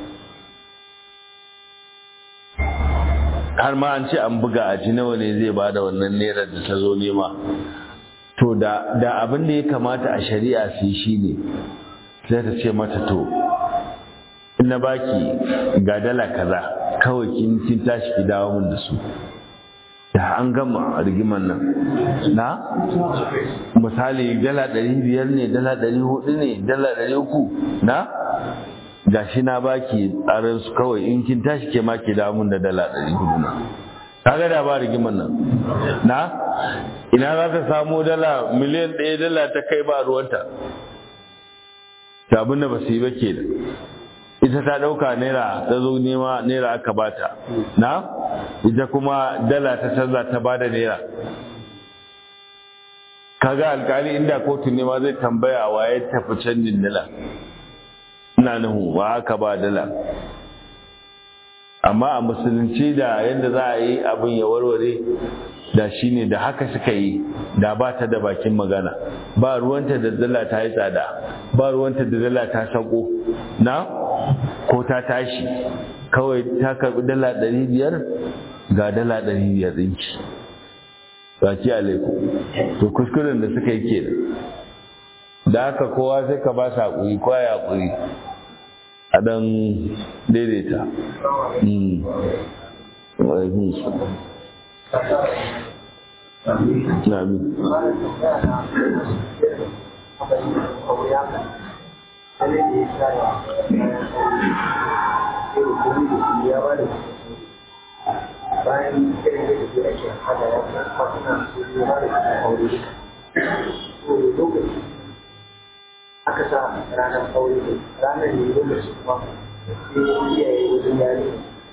har ma an ce an buga a ji nawa ne zai ba da wannan naira da ta zo nema to da da abin da ya kamata a shari'a su yi shine sai ta ce mata to in na baki ga dala kaza kawai kin kin tashi ki dawo min da su da an gama rigiman nan na misali dala ɗari biyar ne dala ɗari hudu ne dala ɗari uku na gashi na baki tsarin su kawai in kin tashi ke ma ke damun da dala ɗari hudu na kaga da ba rigiman nan na ina za ta samu dala miliyan ɗaya dala ta kai ba ruwanta ta abin da ba su yi ba ke da ita ta ɗauka naira ta zo nema naira aka bata na ita kuma dala ta canza ta bada naira kaga alkali inda kotu ne ma zai tambaya wa ya tafi canjin dala ina nuhu wa aka ba dala amma a musulunci da yadda za a yi abin ya warware da shi ne da haka suka yi da ba ta da bakin magana ba ruwanta da dala ta yi tsada ba ruwanta da dala ta sako na ko ta tashi kawai ta karbi dala ɗari biyar ga dala ɗari biyar ɗinki baki alaiku to kuskuren da suka yi ke da haka kowa sai ka ba su haƙuri kowa ya haƙuri a ɗan daidaita Amin. bayan irin da ke ake hada ya kuma kwatuna su yi ba da kuma aure to lokaci aka sa ranar aure ne ranar ne lokaci kuma sai iyaye wajen yare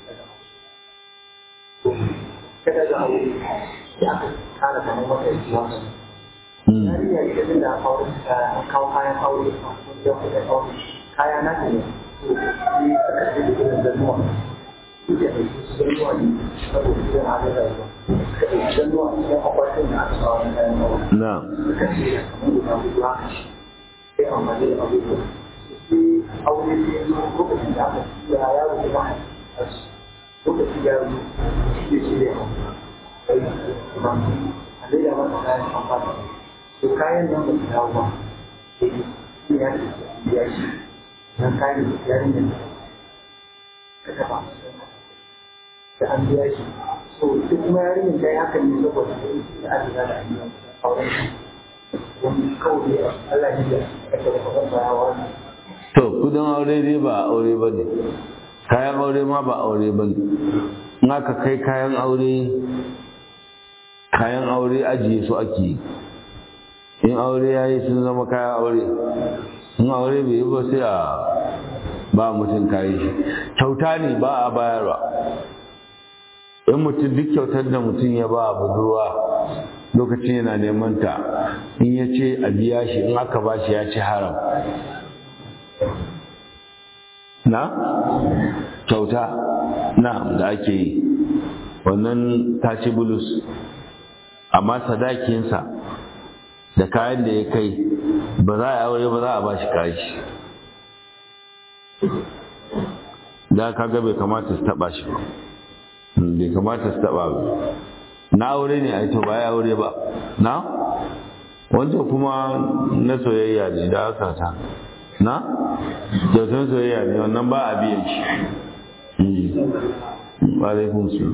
kada ga aure ya aka kara kamar wata yanzu yarinya ita din da aure ta kawo kayan aure a wajen kuɗin aure kaya na ne to sai aka ce da irin zannuwa suke da su zannuwa ne saboda irin halin rayuwa suka ɗauki zannuwa cikin akwatin da aka kawo na kayan aure na suka ce da kamar guda hudu haka sai amfani da abubuwa sai aure sai ya zo lokacin da aka tura yaro da ba a lokacin ya zo shi ne shi ne kai kuma a leda masa kayan amfani to kayan nan ba su dawo ba sai shi ya ce ya shi nan kayan da yarinyar ka taba da an biya shi so ita kuma yarinyar ta yi hakan ne saboda da an riga da an yi auren shi wani kawai Allah ne da ake da kaban bayawa to kudin aure dai ba aure ba ne kayan aure ma ba aure ba ne in aka kai kayan aure kayan aure ajiye su ake yi in aure ya yi sun zama kayan aure in aure bai yi ba sai a ba mutum kayan shi kyauta ne ba a bayarwa in mutum duk kyautar da mutum ya ba budurwa lokacin yana neman ta in ya ce a biya shi in aka ba shi ya ci haram na kyauta na da ake yi wannan ta ci bulus amma sadakinsa da kayan da ya kai ba za a aure ba za a ba shi kashi da kaga bai kamata su taba shi ba bai kamata su taba ba na aure ne a to ba ya aure ba na wancan kuma na soyayya ne da aka ta na kyautar soyayya ne wannan ba a biyan shi ba zai kun su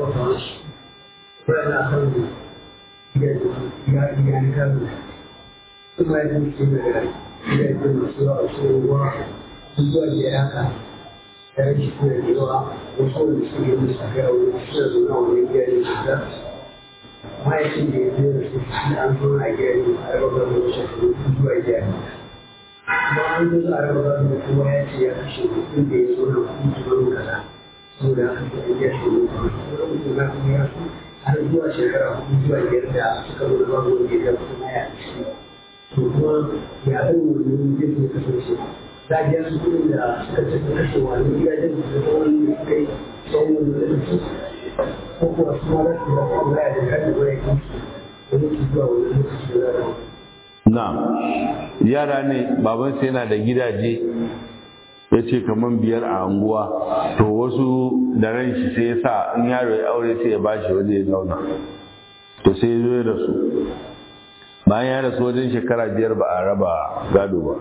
mahaifin da ya zo da su shi an zo na gari a raba gado shekaru zuwa gari kuma an zo a raba gado kuma ya ce ya kashe mutum da ya zo na kuɗi kimanin kaza saboda haka sai an gyara shi ne kuma mutum na kuma ya so har zuwa shekara hudu zuwa biyar da suka zo da babu wanda ya kuma ya ci to kuma ya ɗan wani zai zo kasance za a biya su kuɗin da suka ce su kashe wani gidajen da suka wani da suka yi tsawon wani lokaci ko kuwa su ma za su zama Allah da kan da wani kansu wani su zuwa wani lokaci da za na yara ne babansa yana da gidaje ya ce kamar biyar a anguwa to wasu da ran shi sai ya sa in yaro ya aure sai ya bashi waje ya zauna to sai ya zo ya rasu bayan ya rasu wajen shekara biyar ba a raba gado ba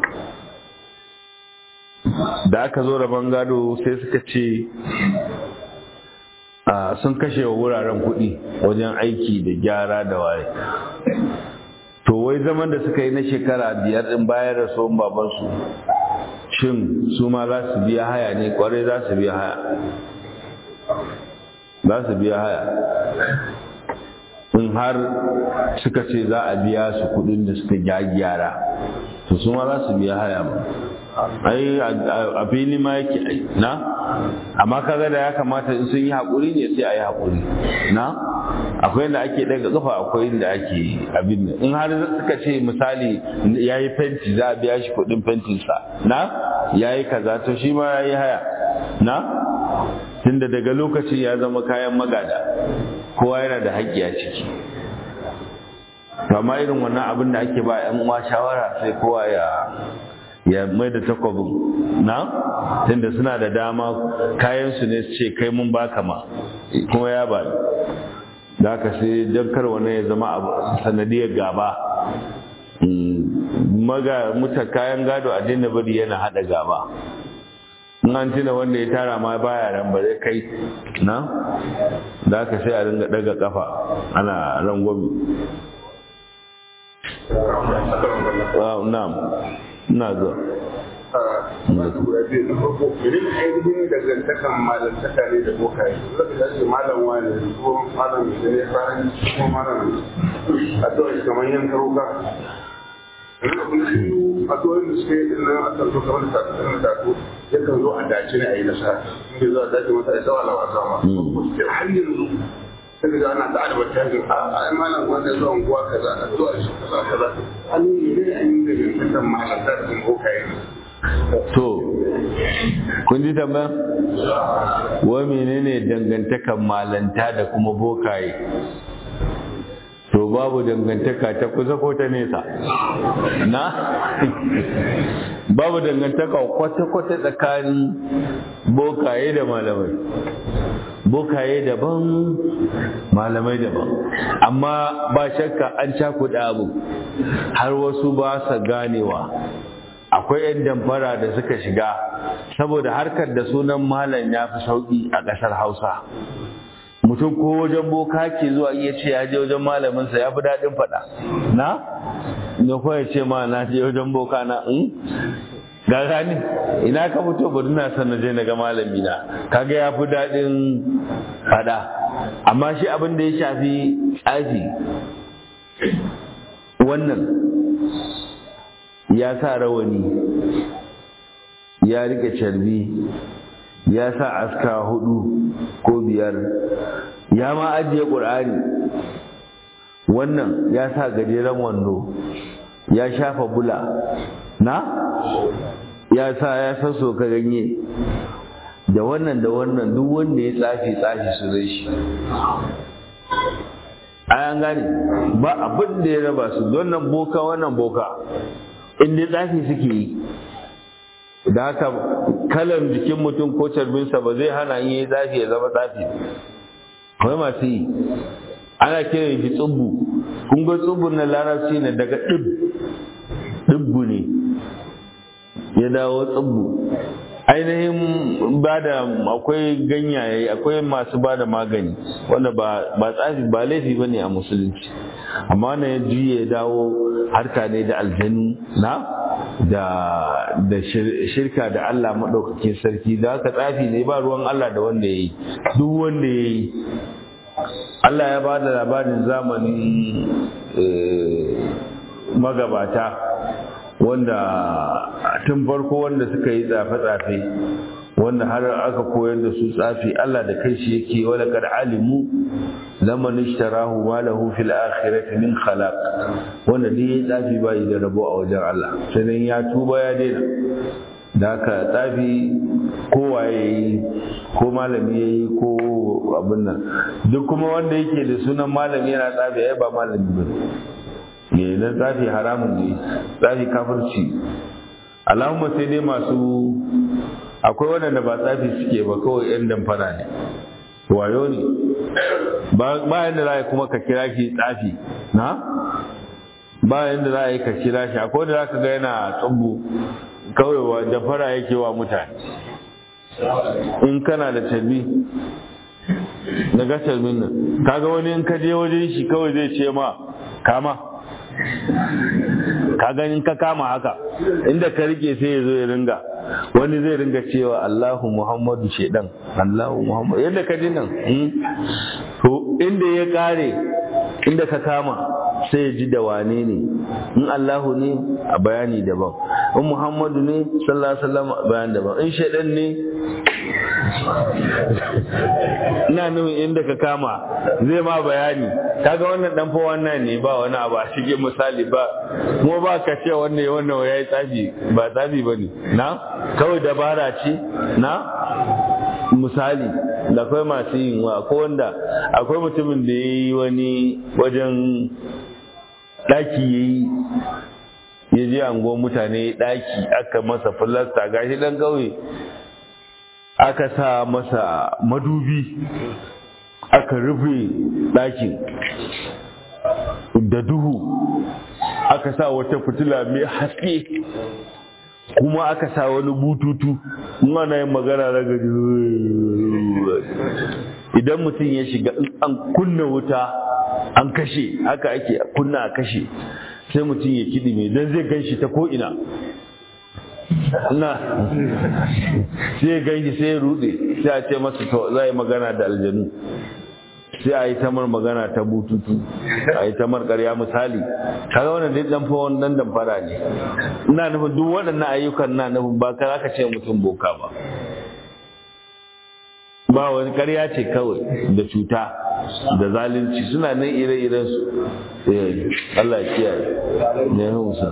da aka zo raban gado sai suka ce sun kashe wa wuraren kuɗi wajen aiki da gyara da waye to wai zaman da suka yi na shekara biyar ɗin bayan rasuwan babansu shin su ma za su biya haya ne kwarai za su biya haya za su biya haya in har suka ce za a biya su kuɗin da suka gyara to su ma za su biya haya ba ai a fili ma yake ai na amma kaga da ya kamata in sun yi haƙuri ne sai a yi haƙuri na akwai inda ake daga kafa akwai inda ake abin nan in har suka ce misali ya yi fenti za a biya shi kuɗin fentinsa na ya yi kaza to shi ma ya yi haya na tunda daga lokacin ya zama kayan magada kowa yana da haƙƙi a ciki to amma irin wannan abin da ake ba 'yan uwa shawara sai kowa ya ya mai da takwabin na tunda suna da dama kayansu ne su ce kai mun baka ma kuma ya ba da ka sai don kar wani ya zama sanadiyar gaba maga muta kayan gado a dinna bari yana hada gaba in an tuna wanda ya tara ma baya ran ba zai kai na da ka sai a ringa daga kafa ana rangwami na'am ina zuwa masu guda biyu na farko idan ainihin dangantakan malantaka ne da bokaye zaka ga ce malam wani ko malam da ne faran ko malam a tsawon kamar yan karuka a tsawon da suka yi dinnan a kan zo kamar da ta da ta yakan zo a dace ne a yi nasara inda za a dace masa da tsawa lawa sama har yanzu sai ga ana da advertising a ai malam wanda zuwa unguwa kaza a zuwa shi kaza kaza an yi ne an yi da dangantakan malanta da bokaye to kun ji tambaya wai menene dangantakan malanta da kuma bokaye to babu dangantaka ta kusa ko ta nesa na babu dangantaka kwata-kwata tsakanin bokaye da malamai bokaye daban malamai daban amma ba shakka an cakuɗa abu har wasu ba sa ganewa akwai 'yan damfara da suka shiga saboda harkar da sunan malam ya fi sauƙi a ƙasar hausa mutum ko wajen boka ke zuwa iya ce ya je wajen malaminsa ya fi daɗin faɗa na ne ko ya ce ma na je wajen boka na in ga gani ina ka fito bari na san na je na ga malami na kaga ya fi daɗin faɗa amma shi abin da ya shafi tsafi wannan ya sa rawani ya rike carbi ya sa aska hudu ko biyar ya ma ajiye ƙur'ani wannan ya sa gajeren wando ya shafa bula na ya sa ya sasso ka ganye da wannan da wannan duk wanda ya tsafi tsafi su zai shi an gane ba abin da ya raba su wannan boka wannan boka inda tsafi suke yi da haka kalan jikin mutum ko carbinsa ba zai hana yin yi tsafi ya zama tsafi akwai masu yi ana kiran shi tsubbu kun ga tsubbu na larabci ne daga ɗib ɗibbu ne ya dawo tsubbu ainihin ba da akwai ganyaye akwai masu ba da magani wanda ba tsafi ba laifi ba ne a musulunci amma wannan ya juye ya dawo harka ne da aljanu na da da shirka da Allah maɗaukakin sarki da haka tsafi ne ba ruwan Allah da wanda ya yi duk wanda ya yi Allah ya ba da labarin zamanin magabata wanda tun farko wanda suka yi tsafe-tsafe wanda har aka koyar da su tsafi Allah da kai shi yake wala kad alimu laman ishtarahu ma lahu fil akhirati min khalaq wanda duk yayi tsafi ba yi da rabo a wajen Allah sai dan ya tuba ya daina da haka tsafi kowa yayi ko malami yayi ko abin nan duk kuma wanda yake da sunan malami yana tsafi ai ba malami bane ne na tsafi haramun ne tsafi kafirci Allahumma sai dai masu akwai waɗanda ba tsafi suke ba kawai 'yan damfara ne wayo ne bayan da za a kuma ka kira shi tsafi na bayan da za a yi ka kira shi akwai da za ka ga yana tsubu kawai wa damfara yake wa mutane in kana da tarbi na ga tarbin nan kaga wani in ka je wajen shi kawai zai ce ma kama ka ganin ka kama haka inda ka rike sai ya zo ya ringa wani zai ringa cewa Allahu Muhammadu shedan Allahu Muhammadu yadda ka ji nan to inda ya kare inda ka kama sai ya ji da wane ne in Allahu ne a bayani daban in Muhammadu ne sallallahu alaihi wasallam a bayani daban in shedan ne ina nufin inda ka kama zai ma bayani kaga wannan dan fa wannan ne ba wani abu a cikin misali ba kuma ba ka ce wannan wannan ya yi tsafi ba tsafi ba ne na kawai dabara ce na misali da akwai masu yin wa akwai wanda akwai mutumin da ya yi wani wajen ɗaki ya yi ya je angon mutane ɗaki aka masa filasta gashi ɗan ƙauye aka sa masa madubi aka rufe ɗakin da duhu aka sa wata fitila mai haske kuma aka sa wani bututu ana yin magana daga idan mutum ya shiga an kunna wuta an kashe haka ake kunna a kashe sai mutum ya kiɗi mai don zai gan shi ta ko'ina na sai ganshi sai ya rude sai a ce masa to za yi magana da aljanu sai a yi tamar magana ta bututu a yi tamar karya misali kaga wannan dai dan fa wannan dan fara ne ina nufin duk waɗannan ayyukan na nufin ba ka aka ce mutum boka ba ba wani karya ce kawai da cuta da zalunci suna nan ire-iren su Allah ya kiyaye ne musa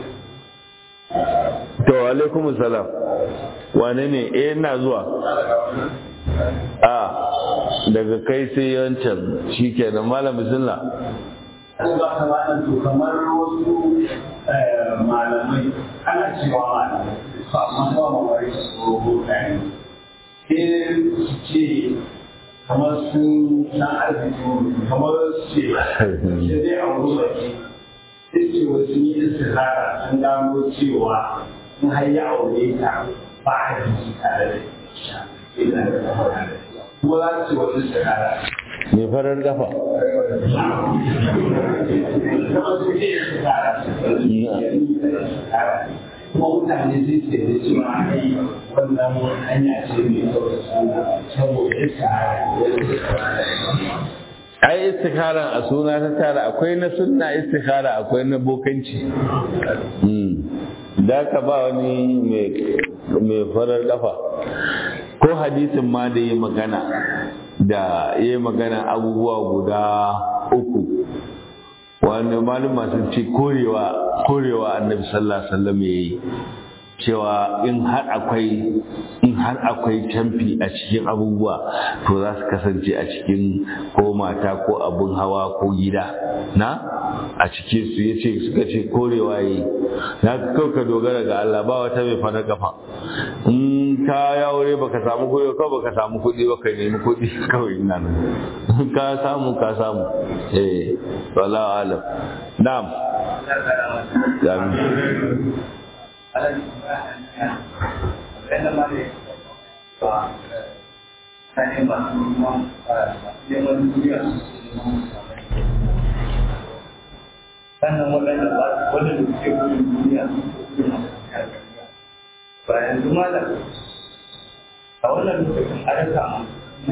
to alaikum salam wane ne eh ina zuwa a daga kai sai yancan shikenan malam bismillah kamar wasu malamai ana cewa malamai amma ba mawari su mutane sai su ce kamar sun san arziki kamar su ce sai dai a wuri baki sai ce wasu yi istihara sun gano cewa in har ya aure ta ba a jiki tare da ita ina da kafa tare da ita kuma za su ce wasu istihara mai farar kafa kamar su ce istihara kuma mutane sai ce da cewa ai wannan hanya ce mai kyau da suna saboda istihara ai istikharan a suna ta tara akwai na sunna istikhara akwai na bokanci da ka ba wani mai farar kafa ko hadisin ma da yi magana da yi magana abubuwa guda uku wanda maluma sun ce korewa korewa annabi sallallahu alaihi wasallam yayi cewa in har akwai in har akwai camfi a cikin abubuwa to za su kasance a cikin ko mata ko abun hawa ko gida na a cikin su ya ce suka ce korewa yi na kawai ka dogara ga Allah ba wata mai fana kafa in ka ya aure baka samu kuɗi ko baka samu kuɗi baka nemi kuɗi kawai ina nan ka samu ka samu eh wallahu alam na'am amin sannan waɗanda ba wanda da suke gudun duniya su kuma ba yanzu malam a wannan lokacin a rasa mu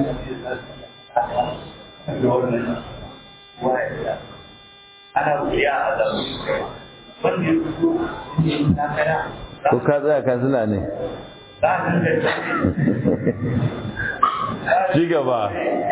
da wannan waya ana wuya a zaru wanda ya fito ne na kaya ko ka tsaya ka suna ne za a dinga ci gaba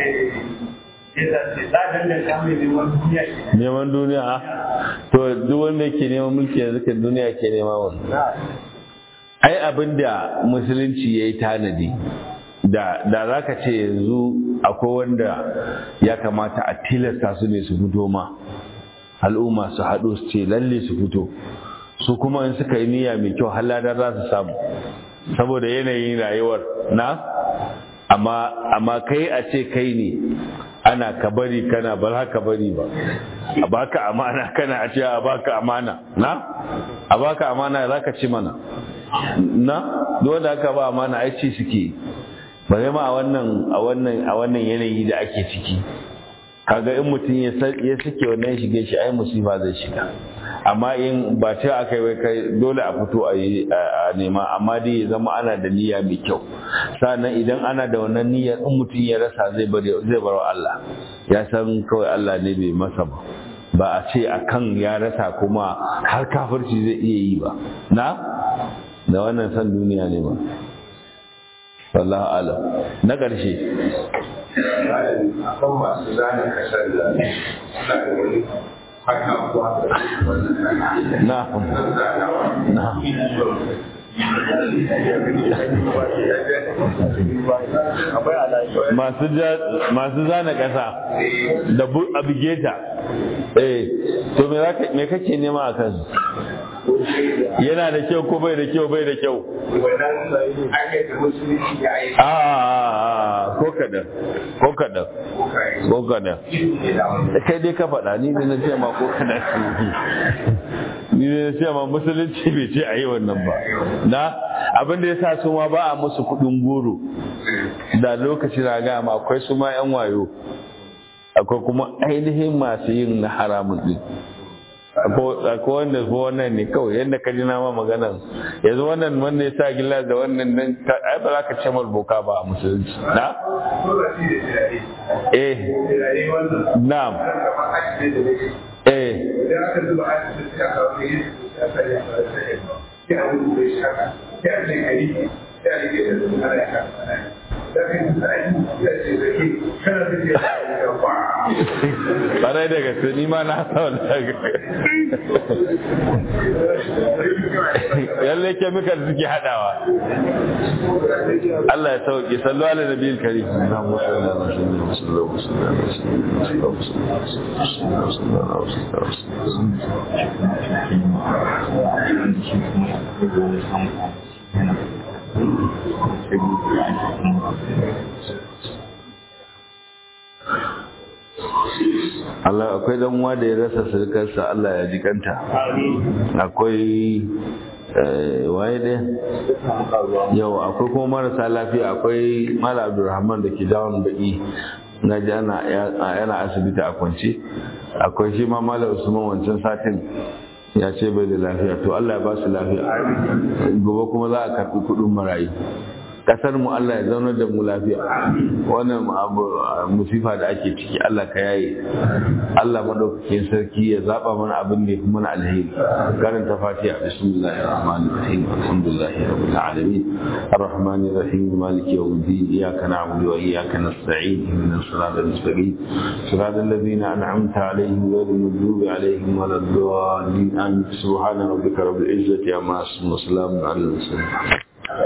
neman duniya to duk wanda yake neman mulki yanzu kan duniya ke nema wani ai abin da musulunci ya yi tanadi da da za ka ce yanzu akwai wanda ya kamata a tilasta su ne su fito ma al'umma su haɗu su ce lalle su fito su kuma in suka yi niyya mai kyau haladar za su samu saboda yanayin rayuwar na amma amma kai a ce kai ne ana ka bari kana ba za ka bari ba a baka amana kana a ce a baka amana na a baka amana za ka ci mana na dole aka ba amana ai ci suke bare ma a wannan a wannan a wannan yanayi da ake ciki kaga in mutum ya ya suke wannan shige shi ai musifa zai shiga amma in ba ce aka yi kai dole a fito a yi a nema amma dai ya zama ana da niyya mai kyau sannan idan ana da wannan niyyar in mutum ya rasa zai bar zai bar Allah ya san kawai Allah ne bai masa ba ba a ce akan ya rasa kuma har kafirci zai iya yi ba na da wannan san duniya ne ba wallahu alam na ƙarshe akan masu zane kasar da suna da wani haka ko haka wannan na na masu zana ƙasa da abigeta eh to me kake nema a kan yana da kyau ko bai da kyau bai da kyau a ko kadan ko kadan ko kadan kai dai ka faɗa ni ne na ce ma ko kadan ni ne na ce ma musulunci bai ce a yi wannan ba na abin da ya sa su ma ba a musu kuɗin goro da lokaci na gaya ma akwai su ma yan wayo akwai kuma ainihin masu yin na haramun din akwai wanda ko wannan ne kawai yadda ka ji na ma maganan yanzu wannan wanda ya sa gilas da wannan nan ai ba za ka ce boka ba a musulunci na eh na'am eh Barai da gaske ni ma na sau daga. Yalle kemikal suke haɗawa. Allah ya sauke sallu ala nabiyil karim. Allah akwai dan uwa da ya rasa surukarsa Allah ya ji kanta akwai waye dai yau akwai kuma marasa lafiya akwai mala abdulrahman da ke jawon baki na ji ana yana asibiti a kwance akwai shi ma mala usman wancan satin ya ce bai da lafiya to Allah ya ba su lafiya gobe kuma za a karɓi kuɗin marayu kasar mu Allah ya zaunar da mu lafiya wannan abu musifa da ake ciki Allah ka yaye Allah madaukakin sarki ya zaba mana abin da yafi mana alheri karanta fatiha bismillahir rahmanir rahim alhamdulillahi rabbil alamin arrahmanir rahim maliki yawmiddin iyyaka na'budu wa iyyaka nasta'in ihdinas siratal mustaqim siratal ladzina an'amta alaihim ghayril maghdubi alaihim waladdallin amin subhana rabbika rabbil izzati amma yasifun wa salamun alal mursalin